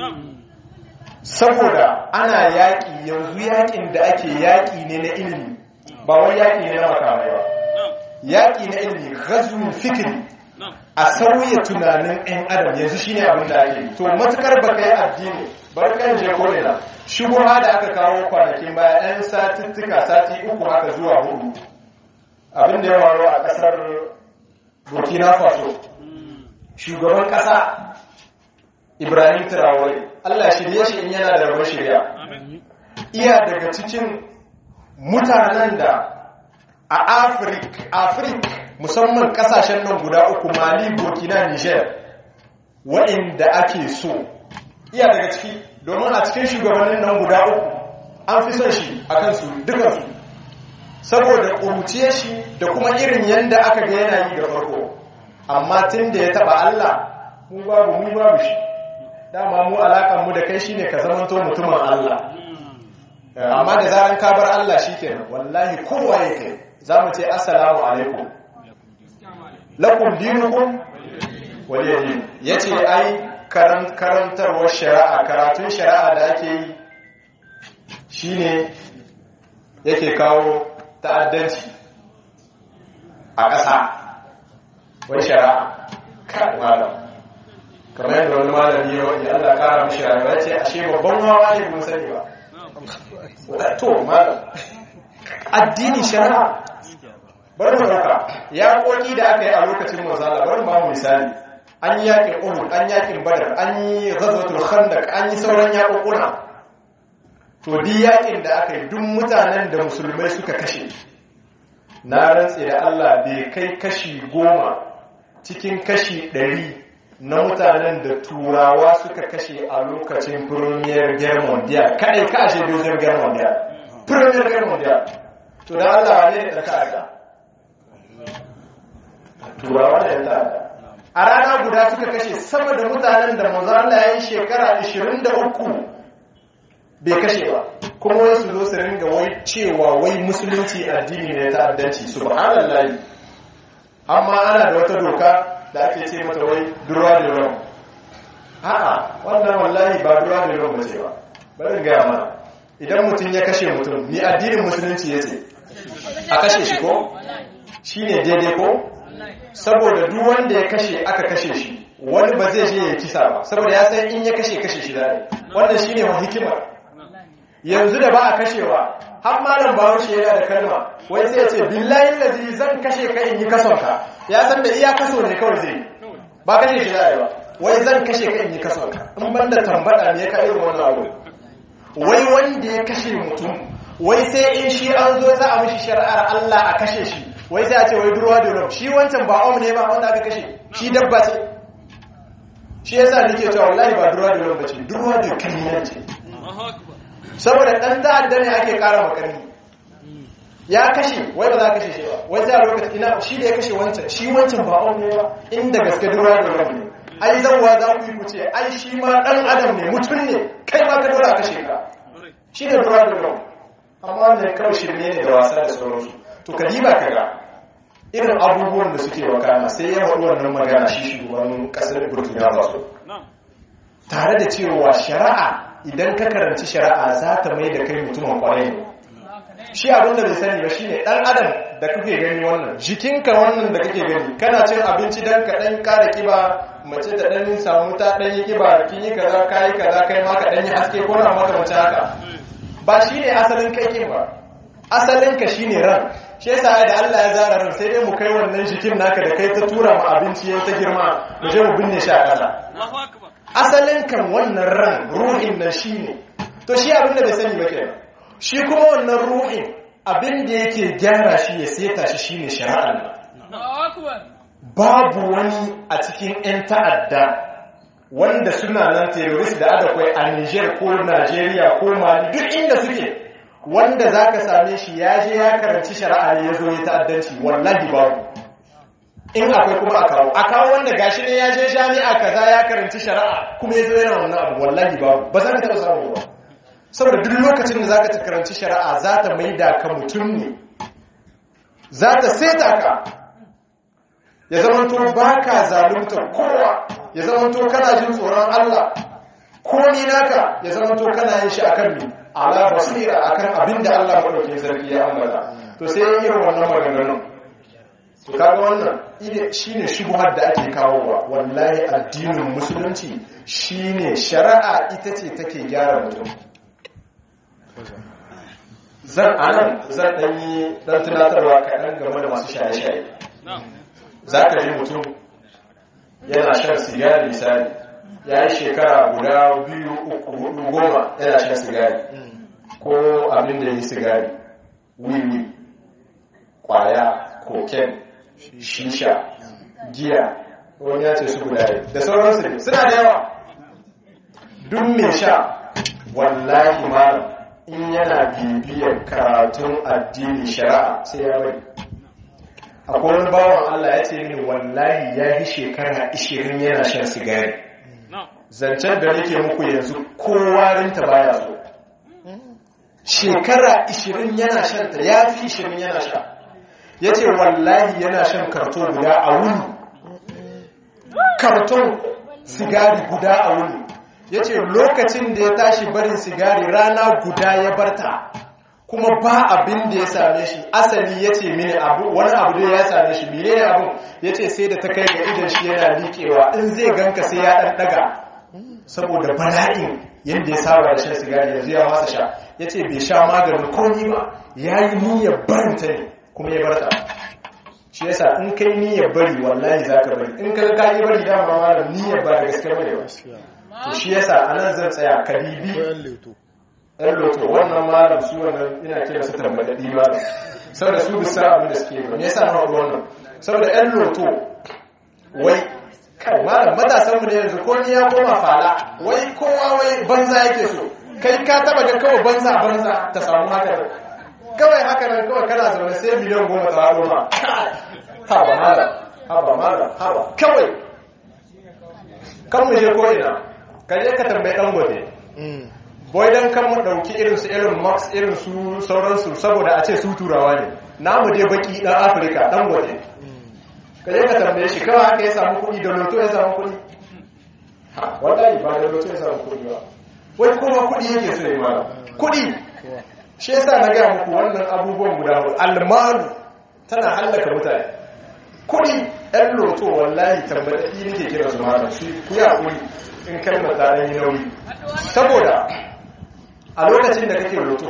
saboda ana yaƙi yanzu yaƙin da ake yaƙi ne na ilimi ba wai yaƙi ne na makamai ba yaƙi na ilimi ghazwul fikri a sauya tunanin 'yan adam yanzu shine abin da ake to matukar ba kai addini bar kan je ko ina shubuha da aka kawo kwanakin baya 'yan satuttuka sati uku haka zuwa hudu abin da ya faru a kasar burkina faso shugaban kasa ibrahim traore allah shirye shi in yana da rabon shirya iya daga cikin mutanen da a afirka afirka musamman kasashen nan guda uku mali burkina niger waɗanda ake so iya daga ciki domin a cikin shugabannin nan guda uku an fi son shi a kansu dukansu saboda ƙuruciyar shi da kuma irin yadda aka ga yana yi da farko amma tun da ya taɓa Allah mu babu mu babu shi dama mu alaƙanmu da kai shine ka zamanto mutumin Allah amma da zaran ka bar Allah shikenan wallahi kowa ya kai za mu ce assalamu alaikum lakum dinukum waliyadin yace ai karantarwar shari'a karatun shari'a da ake yi shine yake kawo ta'addanci a ƙasa wai shari'a kai malam kamar yadda wani malami ya wani Allah kara mishi rayuwa ce ashe babban hawa ne mun sani ba to malam addini shari'a bari mu dauka ya koki da aka yi a lokacin manzala bari mu ba mu misali an yi yakin uhud an yakin badar an yi ghazwatul khandaq an yi sauran yakukuna to duk yakin da aka yi duk mutanen da musulmai suka kashe na rantse da Allah bai kai kashi goma cikin kashi ɗari na mutanen da turawa suka kashe a lokacin premier guerre mondial kadai ka ashe dozin guerre mondial premier guerre mondial to da Allah ne da ka turawa da yanta a rana guda suka kashe sama da mutanen da manzo Allah ya yi shekara 23 bai kashe ba kuma wai su zo su ringa wai cewa wai musulunci addini ne ta addanci subhanallahi amma ana da wata doka da ake ce mata wai durwa da rom a'a wannan wallahi ba durwa da rom bace ba bari ga mana idan mutum ya kashe mutum ni addinin musulunci yace a kashe shi ko shine daidai ko saboda duk wanda ya kashe aka kashe shi wani ba zai je ya kisa ba saboda ya san in ya kashe kashe shi zai wannan shine wa hikima yanzu da ba a kashewa har malam bahaushe yana da kalma wai sai ya ce billahi lazi zan kashe ka in yi kason ka ya san da iya kaso ne kawai zai ba kashe shi zai ba wai zan kashe ka in yi kason ka in banda tambada ne ka irin wannan abu wai wanda ya kashe mutum wai sai in shi an zo za a mishi shari'ar Allah a kashe shi wai sai a ce wai durwa da rum shi wancan ba om ne ba wanda aka kashe shi dabba ce shi yasa nake cewa wallahi ba durwa da rum bace durwa da kanyar ce saboda dan ta'adda ne ake kara makarni ya kashe wai ba za ka kashe shi ba wai sai a lokaci ina shi da ya kashe wancan shi wancan ba om ne ba inda gaske durwa da rum ne ai zanwa za ku yi ku ce ai shi ma dan adam ne mutum ne kai ma ka dora kashe ka shi ne durwa da rum amma wannan kawai shirme ne da wasa da sauransu to ka diba ka ga irin abubuwan da suke wakana sai ya faɗi wannan magana shi shugaban ƙasar burkina faso tare da cewa shari'a idan ka karanci shari'a za ta mai da kai mutumin kwarai ne shi abin da bai sani ba shine dan adam da kake gani wannan jikinka wannan da kake gani kana cin abinci dan ka dan kara kiba mace ta dan samu ta dan yi kiba kin yi kaza kai kaza kai ma ka dan yi haske ko na maka mace haka ba shine asalin kai kin ba asalin ka shine ran shi yasa da Allah ya zara ran sai dai mu kai wannan jikin naka da kai ta tura mu abinci yayin ta girma mu je mu binne shi a ƙasa asalin kan wannan ran ruhin nan shine to shi abin da bai sani ba kenan shi kuma wannan ruhin abin da yake gyara shi ya seta shi shine shari'ar babu wani a cikin 'yan ta'adda wanda suna nan terrorist da adakwai a Niger ko Najeriya ko Mali duk inda suke wanda za ka same shi ya je ya karanci shari'a ne ya zo ya ta'addanci wallahi babu in akwai kuma a kawo a kawo wanda gashi ne ya je jami'a kaza ya karanci shari'a kuma ya zo yana wannan abu wallahi babu ba za ka taɓa samu ba saboda duk lokacin da za ka karanci shari'a za ta maida ka mutum ne za ta saita ka ya zamanto ba ka zalunta kowa ya zamanto kana jin tsoron Allah komi naka ya zamanto kana yin shi akan mi ala basira akan abinda Allah madaukakin sarki ya ambata to sai yin irin wannan maganganun to kaga wannan ide shine shubuhar da ake kawowa wallahi addinin musulunci shine shari'a ita ce take gyara mutum zan anan zan dan yi dan tunatarwa kaɗan game da masu shaye-shaye za ka ji mutum yana shan sigari misali ya yi shekara guda biyu uku hudu goma yana shan sigari ko abin da ya yi sigari wiwi kwaya koken shisha giya wani ya ce su guda yi da sauransu ne suna da yawa duk mai sha wallahi malam in yana bibiyar karatun addini shari'a sai ya bari akwai wani bawan Allah ya ce mini wallahi ya yi shekara 20 yana shan sigari zancen da nake muku yanzu kowarinta baya so shekara 20 yana shan ta ya fi 20 yana sha ya ce wallahi yana shan karton guda a wuni karton sigari guda a wuni ya ce lokacin da ya tashi barin sigari rana guda ya barta kuma ba abin da ya same shi asali ya ce mini abu wani abu da ya same shi mene ne abu ya ce sai da ta kai ga idan shi yana liƙewa in zai ganka sai ya ɗan ɗaga saboda bala'in yadda ya saba da shan sigari yanzu ya masa sha ya ce bai sha maganin komi ba ya yi niyyar barinta ne kuma ya barta shi yasa in kai niyyar bari wallahi za ka bari in ka ka yi bari dama ma da niyyar ba da gaske bane ba to shi yasa anan zan tsaya ka bibi ɗan loto wannan malam su wannan ina kira su tambadadi malam saboda su bisa abin da suke ba me yasa na faɗi wannan saboda ɗan loto wai kai malam matasan mu da yanzu ko ni ya koma fala wai kowa wai banza yake so kai ka taba ga kawai banza banza ta samu haka kawai haka nan kawai kana zaune sai miliyan goma ta haɗo ma haba malam haba malam haba kawai kan mu je ko ina ka je ka tambayi dan gote boy dan kan mu dauki irin su irin max irin su sauransu saboda a ce su turawa ne namu dai baki dan afirka dan gote ka je ka tambaye shi kawai haka ya samu kuɗi da loto ya samu kuɗi wallahi ba da loto ya samu kuɗi ba wai kuma kuɗi yake so ya mara kuɗi shi yasa na gaya muku wannan abubuwan guda hudu almalu tana hallaka mutane kuɗi ɗan loto wallahi tambaɗaɗi nake kira su mara su ku ya kuri in kalmar ta ɗan yi nauyi saboda a lokacin da kake loto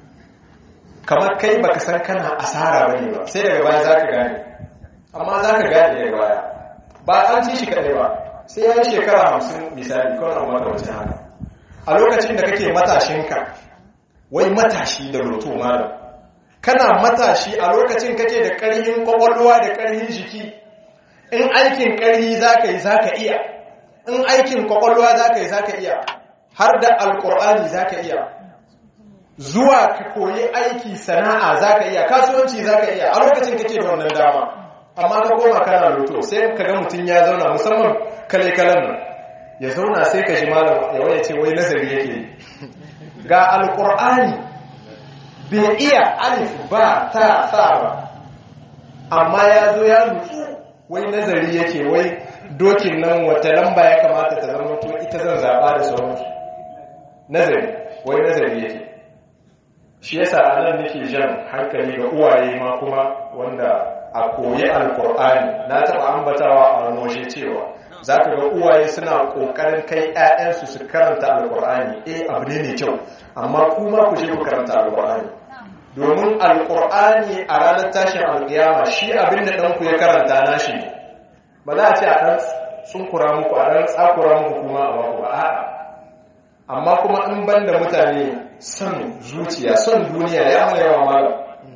kamar kai baka san kana asara bane ba sai daga baya zaka gane amma zaka gane daga baya ba an ci shi kadai ba sai ya yi shekara hamsin misali kawai amma da wajen haka a lokacin da kake matashinka wai matashi da loto malam kana matashi a lokacin kake da ƙarhin kwakwalwa da ƙarhin jiki in aikin ƙarhi zaka yi zaka iya in aikin kwakwalwa zaka yi zaka iya har da alƙur'ani zaka iya zuwa ka koyi aiki sana'a zaka iya kasuwanci zaka iya a lokacin kake da wannan dama amma ka koma kana loto sai ka ga mutum ya zauna musamman kale kalan nan ya zauna sai ka ji malam ya waye ce wai nazari yake yi ga alkur'ani bai iya alif ba ta sa ba amma ya zo ya nutsu wai nazari yake wai dokin nan wata lamba ya kamata ta zama to ita zan zaɓa da sauransu nazari wai nazari yake shi yasa a nan nake jan hankali ga uwaye ma kuma wanda a koyi alkur'ani na taɓa ambatawa a wani waje cewa za ka ga uwaye suna ƙoƙarin kai 'ya'yansu su karanta alkur'ani eh abu ne mai kyau amma kuma ku je ku karanta alkur'ani domin alkur'ani a ranar tashin alƙiyama shi abin da ɗanku ya karanta nashi ne ba za a ce a ɗan tsunkura muku a ɗan tsakura muku kuma a baku ba a'a amma kuma in ban da mutane son zuciya son duniya ya mana yawa malam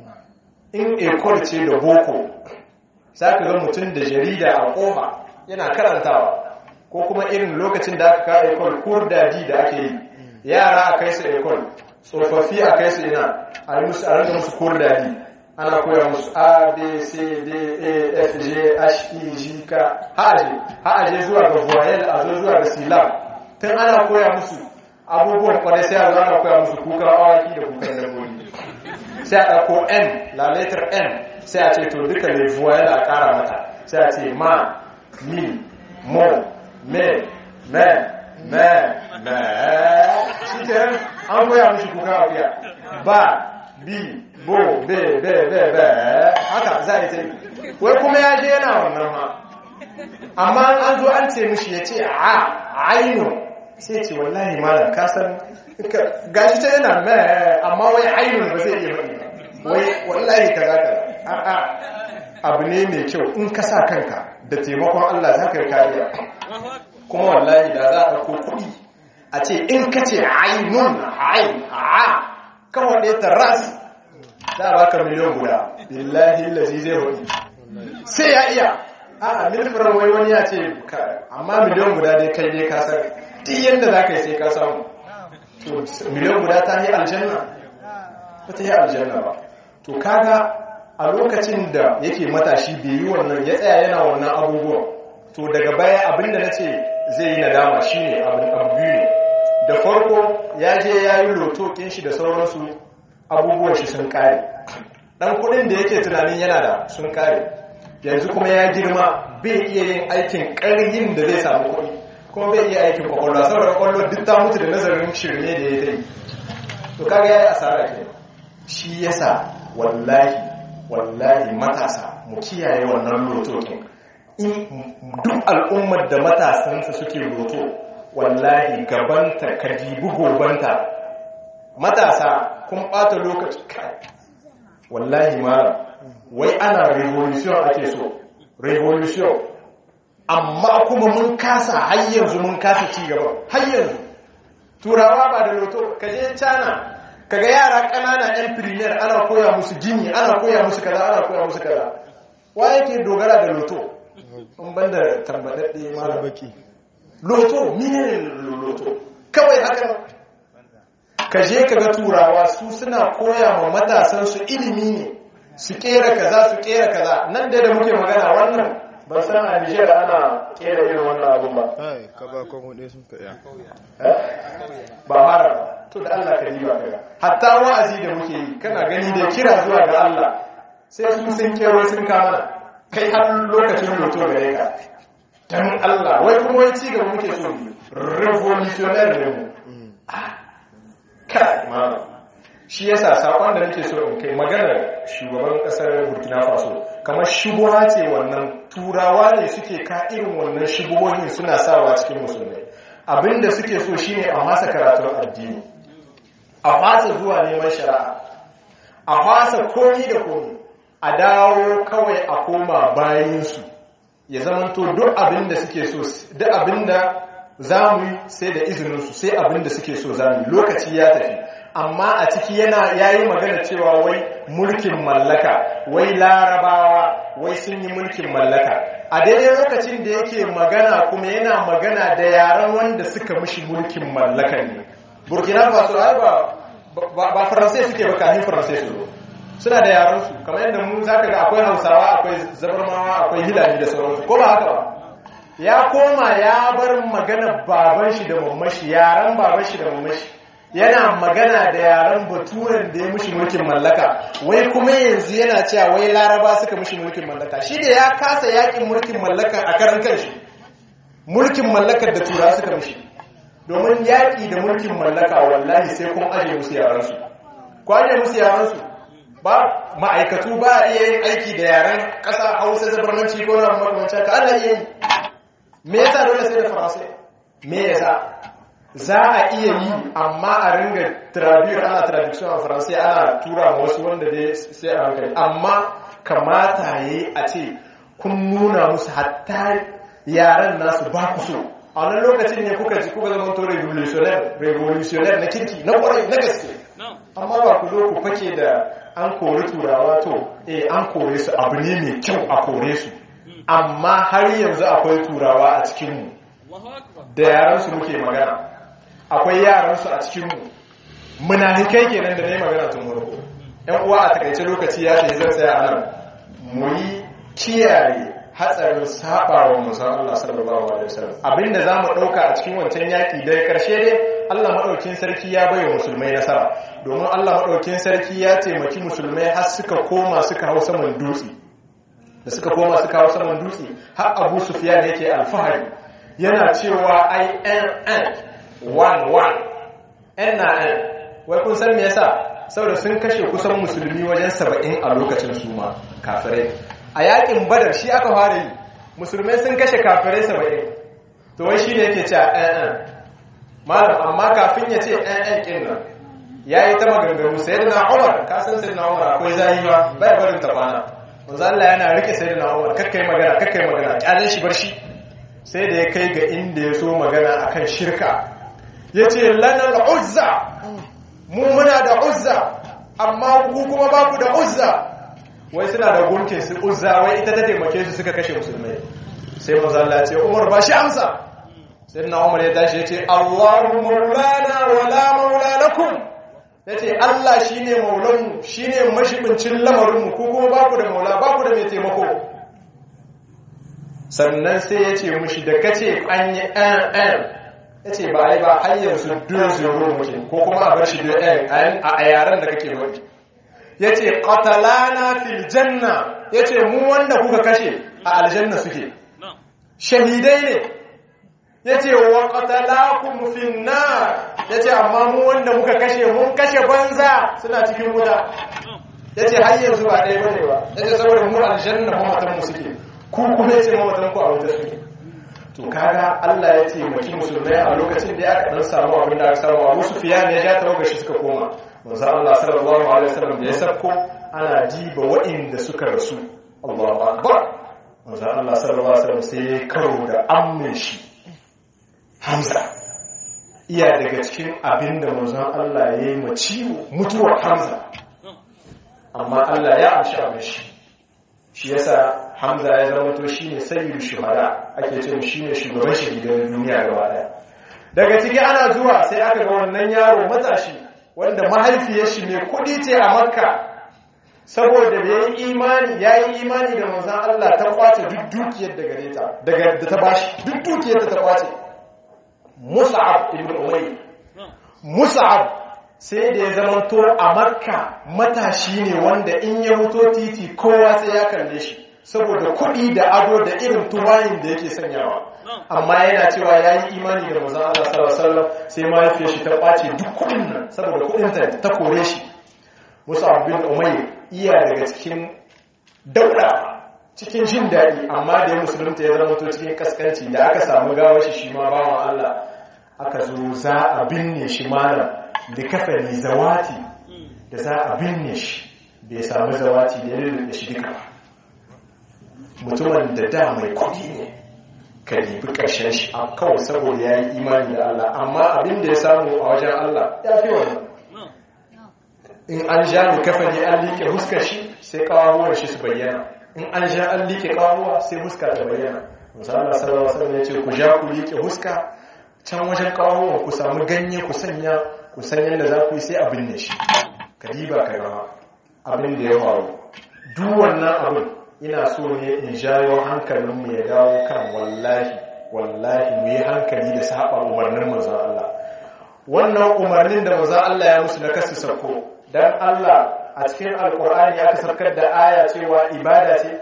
in ekol ce da boko za ka ga mutum da jarida a ƙofa yana karantawa ko kuma irin lokacin da aka kawo ekol kurdaji da ake yi yara a kai su ekol tsofaffi a kai su ina a yi musu a rinka musu kurdaji ana koya musu a b c d a f g h e g k ha'aje ha'aje zuwa ga voyel a zo zuwa ga silam tun ana koya musu abubuwan kwarai sai a zo ana koya musu kukan awaki da kukan dabbobi sai a ɗauko n la letter n sai a ce to duka ne zuwa yana a ƙara mata sai a ce ma mi mo me me me me shi ke an koya mishi kuka akuya ba bi bo be be be be haka za a yi ta yi wai kuma ya je yana wannan ma amma an zo an ce mishi ya ce a ainu sai ce wallahi malam ka san gashi ta yana mai amma wai ainu ba zai iya faɗi wai wallahi ka za ka a'a abu ne mai kyau in ka sa kanka da taimakon Allah za ka yi kariya kuma wallahi da za a ɗauko kuɗi a ce in ka ce ainun ain a kawai ɗaya ta ras za a baka miliyan guda billahi lazi zai faɗi sai ya iya a'a milfirar wai wani ya ce amma miliyan guda dai kai ne ka san duk yadda za ka yi sai ka samu miliyan guda ta yi aljanna ba ta yi aljanna ba to kaga a lokacin da yake matashi bai yi wannan ya tsaya yana wannan abubuwan to daga baya abinda na ce zai yi nadama shi ne abu biyu ne da farko ya je ya yi lotokin shi da sauransu abubuwan shi sun kare dan kudin da yake tunanin yana da sun kare yanzu kuma ya girma bai iya yin aikin ƙaryin da zai samu kuɗi kuma bai iya aikin kwakwalwa saboda kwakwalwa duk ta mutu da nazarin shirme da ya ta yi to kaga ya yi asara ke shi yasa wallahi wallahi matasa mu kiyaye wannan lotokin in duk al'ummar da matasansa suke loto wallahi gabanta ka dibi gobanta matasa kun ɓata lokaci wallahi mara wai ana revolution ake so revolution amma kuma mun kasa har yanzu mun kasa ci gaba har yanzu turawa ba da loto ka je cana kaga yara ƙanana yan premier ana koya musu gini ana koya musu kaza ana koya musu kaza wa yake dogara da loto in banda tambadadde mara baki loto mine loto kawai haka ka je kaga turawa su suna koya ma matasan su ilimi ne su kera kaza su kera kaza nan da da muke magana wannan ban san a Nijar ana kera irin wannan abun ba Ai, ka ba kwamo ɗaya sun ka iya. ba fara ba to da Allah ka diba kaga hatta wa'azi da muke yi kana gani da kira zuwa ga Allah sai su sun kero sun kama kai har lokacin loto gare ka dan Allah wai kuma wai ci gaba muke so mu revolutionary ne mu kai ma shi yasa sakon da nake so in kai maganar shugaban kasar Burkina Faso kamar shubuha ce wannan turawa ne suke ka irin wannan shubuhohin suna sawa cikin musulmai abinda suke so shine a masa karatun addini a fasa zuwa neman shari'a a fasa komi da komi a dawo kawai a koma bayansu ya zamanto duk abinda suke so duk abinda za mu yi sai da izininsu sai abinda suke so za mu yi lokaci ya tafi amma a ciki yana yayi magana cewa wai mulkin mallaka wai larabawa wai sun yi mulkin mallaka a daidai lokacin da yake magana kuma yana magana da yaran wanda suka mishi mulkin mallaka ne burkina faso ai ba ba faransai suke ba kafin faransai su suna da yaran su kamar yadda mu zaka ga akwai hausawa akwai zabarmawa akwai hilali da sauransu ko ba haka ba ya koma ya bar magana baban shi da mamashi yaran baban shi da mamashi yana magana da yaren baturen da ya mushi mulkin mallaka wai kuma yanzu yana cewa wai laraba suka mushi mulkin mallaka shi da ya kasa yakin mulkin mallaka a karan kanshi mulkin mallakar da tura suka mushi domin yaƙi da mulkin mallaka wallahi sai kun aje musu yaransu ku aje musu yaransu ba ma'aikatu ba a iya yin aiki da yaren ƙasa hausa zabarmanci ko na makamancin ka ana iya yi me yasa dole sai da faransai me yasa za a iya yi amma a ringa traduce ana traduction a faransai ana tura wasu wanda dai sai a hankali amma kamata ya yi a ce kun nuna musu hatta yaren nasu ba ku so a wani lokacin ne kuka ji kuka zama to revolutionaire revolutionaire na kirki na kwarai na gaske amma ba ku zo ku fake da an kori turawa to eh an kore su abu ne mai kyau a kore su amma har yanzu akwai turawa a cikinmu da yaransu muke magana akwai yaransu a cikinmu munafikai kenan da na yi magana tun farko yan uwa a takaice lokaci ya ce zan tsaya anan mu yi kiyaye hatsarin saba wa musan Allah sallallahu alaihi wasallam abinda zamu dauka a cikin wancan yaki da karshe dai Allah maɗaukin sarki ya bai musulmai nasara domin Allah maɗaukin sarki ya taimaki musulmai har suka koma suka hau saman dutse da suka koma suka hau saman dutse har abu sufiya da yake alfahari yana cewa ai nn 1-1 n na n wai kun san me yasa saboda sun kashe kusan musulmi wajen saba'in a lokacin su ma kafirai a yakin badar shi aka fara yi musulmai sun kashe kafirai saba'in to wai shi ne yake cewa nn malam amma kafin ya ce nn kin nan ya yi ta maganganu sai da na umar kasan sai na umar akwai zayi ba bai barin ta kwana manzo Allah yana rike sai da na umar kakkai magana kakkai magana kyalin shi bar shi sai da ya kai ga inda ya so magana akan shirka ya ce lanar uzza mu muna da uzza amma ku kuma ba ku da uzza wai suna da gunkin su uzza wai ita ta taimake su suka kashe musulmai sai mazalla ce umar ba shi amsa sai na umar ya tashi ya ce allahu maulana wala maula lakum ya ce allah shi ne maulanmu shi ne mashibincin lamarinmu ku kuma ba ku da maula ba ku da mai taimako sannan sai ya ce mushi da kace an yi an ya ce ba yi ba hanyar su dun zuru muke ko kuma a bar shi dun a yaren da kake wani ya ce qatalana fil janna ya ce mu wanda kuka kashe a aljanna suke shahidai ne ya ce wa qatalakum fin nar ya ce amma mu wanda muka kashe mun kashe banza suna cikin wuta ya ce har yanzu ba ɗaya bane ba ya ce saboda mu aljanna mamatan mu suke ku kuma ya ce mamatan ku a wuta suke to kaga Allah ya taimaki musulmai a lokacin da aka dan samu abin da aka samu Abu Sufyan ya ja tawaga shi suka koma manzo Allah sallallahu alaihi wasallam da ya sako ana jiba waɗanda suka rasu Allahu akbar manzo Allah sallallahu alaihi wasallam sai ya karo da ammin shi Hamza iya daga cikin abin da manzo Allah ya yi ma ciwo mutuwar Hamza amma Allah ya amshi abin shi shi yasa hamza ya zama to shine sayyidu shuhada ake ce shine shugaban shahidan duniya gaba daya daga ciki ana zuwa sai aka ga wannan yaro matashi wanda mahaifiyar shi mai kudi ce a makka saboda da yayi imani yayi imani da manzon Allah ta kwace duk dukiyar da gare ta daga da ta bashi duk dukiyar da ta kwace Mus'ab ibn Umayr Mus'ab sai da ya zama to a makka matashi ne wanda in ya muto titi kowa sai ya kalle shi saboda kuɗi da ado da irin tuwayin da yake sanyawa amma yana cewa ya yi imani da mazan Allah sallallahu sai mahaifiyar shi ta ɓace duk kuɗin nan saboda kuɗinta ta kore shi musu abin umayi iya daga cikin daura cikin jin daɗi amma da ya musulunta ya zama to cikin kaskanci da aka samu gawar shi shi ma bawan Allah aka zo za a binne shi malam da kafani zawati da za a binne shi bai samu zawati da ya da shi duka ba mutumin da da mai kudi ne ka libi ƙarshen shi a kawai saboda ya yi imani da Allah amma abin da ya samu a wajen Allah ya fi wani in an ja ni kafani an liƙe huskar shi sai kawahuwar shi su bayyana in an ja an liƙe kawahuwa sai huska ta bayyana musamman sallallahu alaihi wasallam ya ce ku ja ku liƙe huska can wajen kawahuwa ku samu ganye ku sanya ku san yadda za ku yi sai abin ne shi ka diba ka gama abin da ya faru duk wannan abin ina so ne in jayo hankalinmu ya dawo kan wallahi wallahi mu yi hankali da saba umarnin manzon Allah wannan umarnin da manzon Allah ya musu na kasu sako dan Allah a cikin alkur'ani aka sarkar da aya cewa ibada ce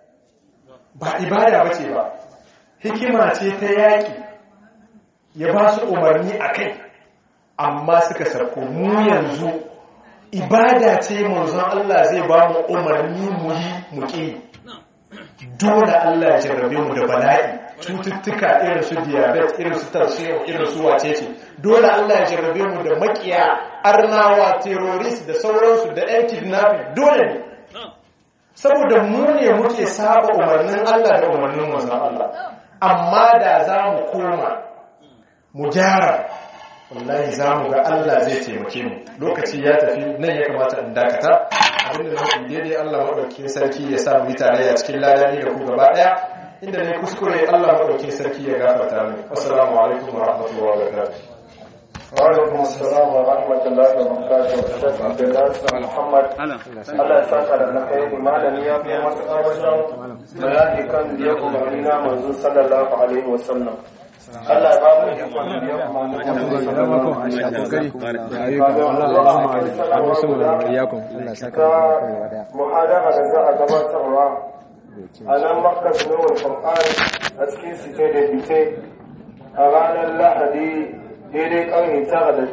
ba ibada bace ba hikima ce ta yaki ya ba su umarni a kai amma suka sarko mu yanzu ibada ce manzon Allah zai ba mu umarni mu yi mu ƙi dole Allah ya jarrabe mu da bala'i cututtuka irin su diabetes irin su tarsiyar irin su wacece dole Allah ya jarrabe mu da makiya arnawa terrorist da sauransu da yan kidnapping dole ne saboda mu ne muke saba umarnin Allah da umarnin manzon Allah amma da za mu koma mu gyara wallahi za mu ga Allah zai taimake mu lokaci ya tafi nan ya kamata in dakata abinda na hukun daidai Allah maɗauki sarki ya sa mu yi tarayya cikin ladani da ku gaba ɗaya inda ne kuskure Allah maɗauki sarki ya gafarta mu assalamu alaikum wa rahmatullahi wa barakatuh وعليكم السلام ورحمة الله وبركاته عبد الله محمد Allah ya saka da alkhairi malami ya fi masu wajen bayani kan da ya umarni na manzo sallallahu alaihi wasallam Allah ya ba mu ikon biyan kuma muhadara da za a gabatarwa a nan makkas nowar kwamfani a cikin site da bite a ranar lahadi daidai karni tara da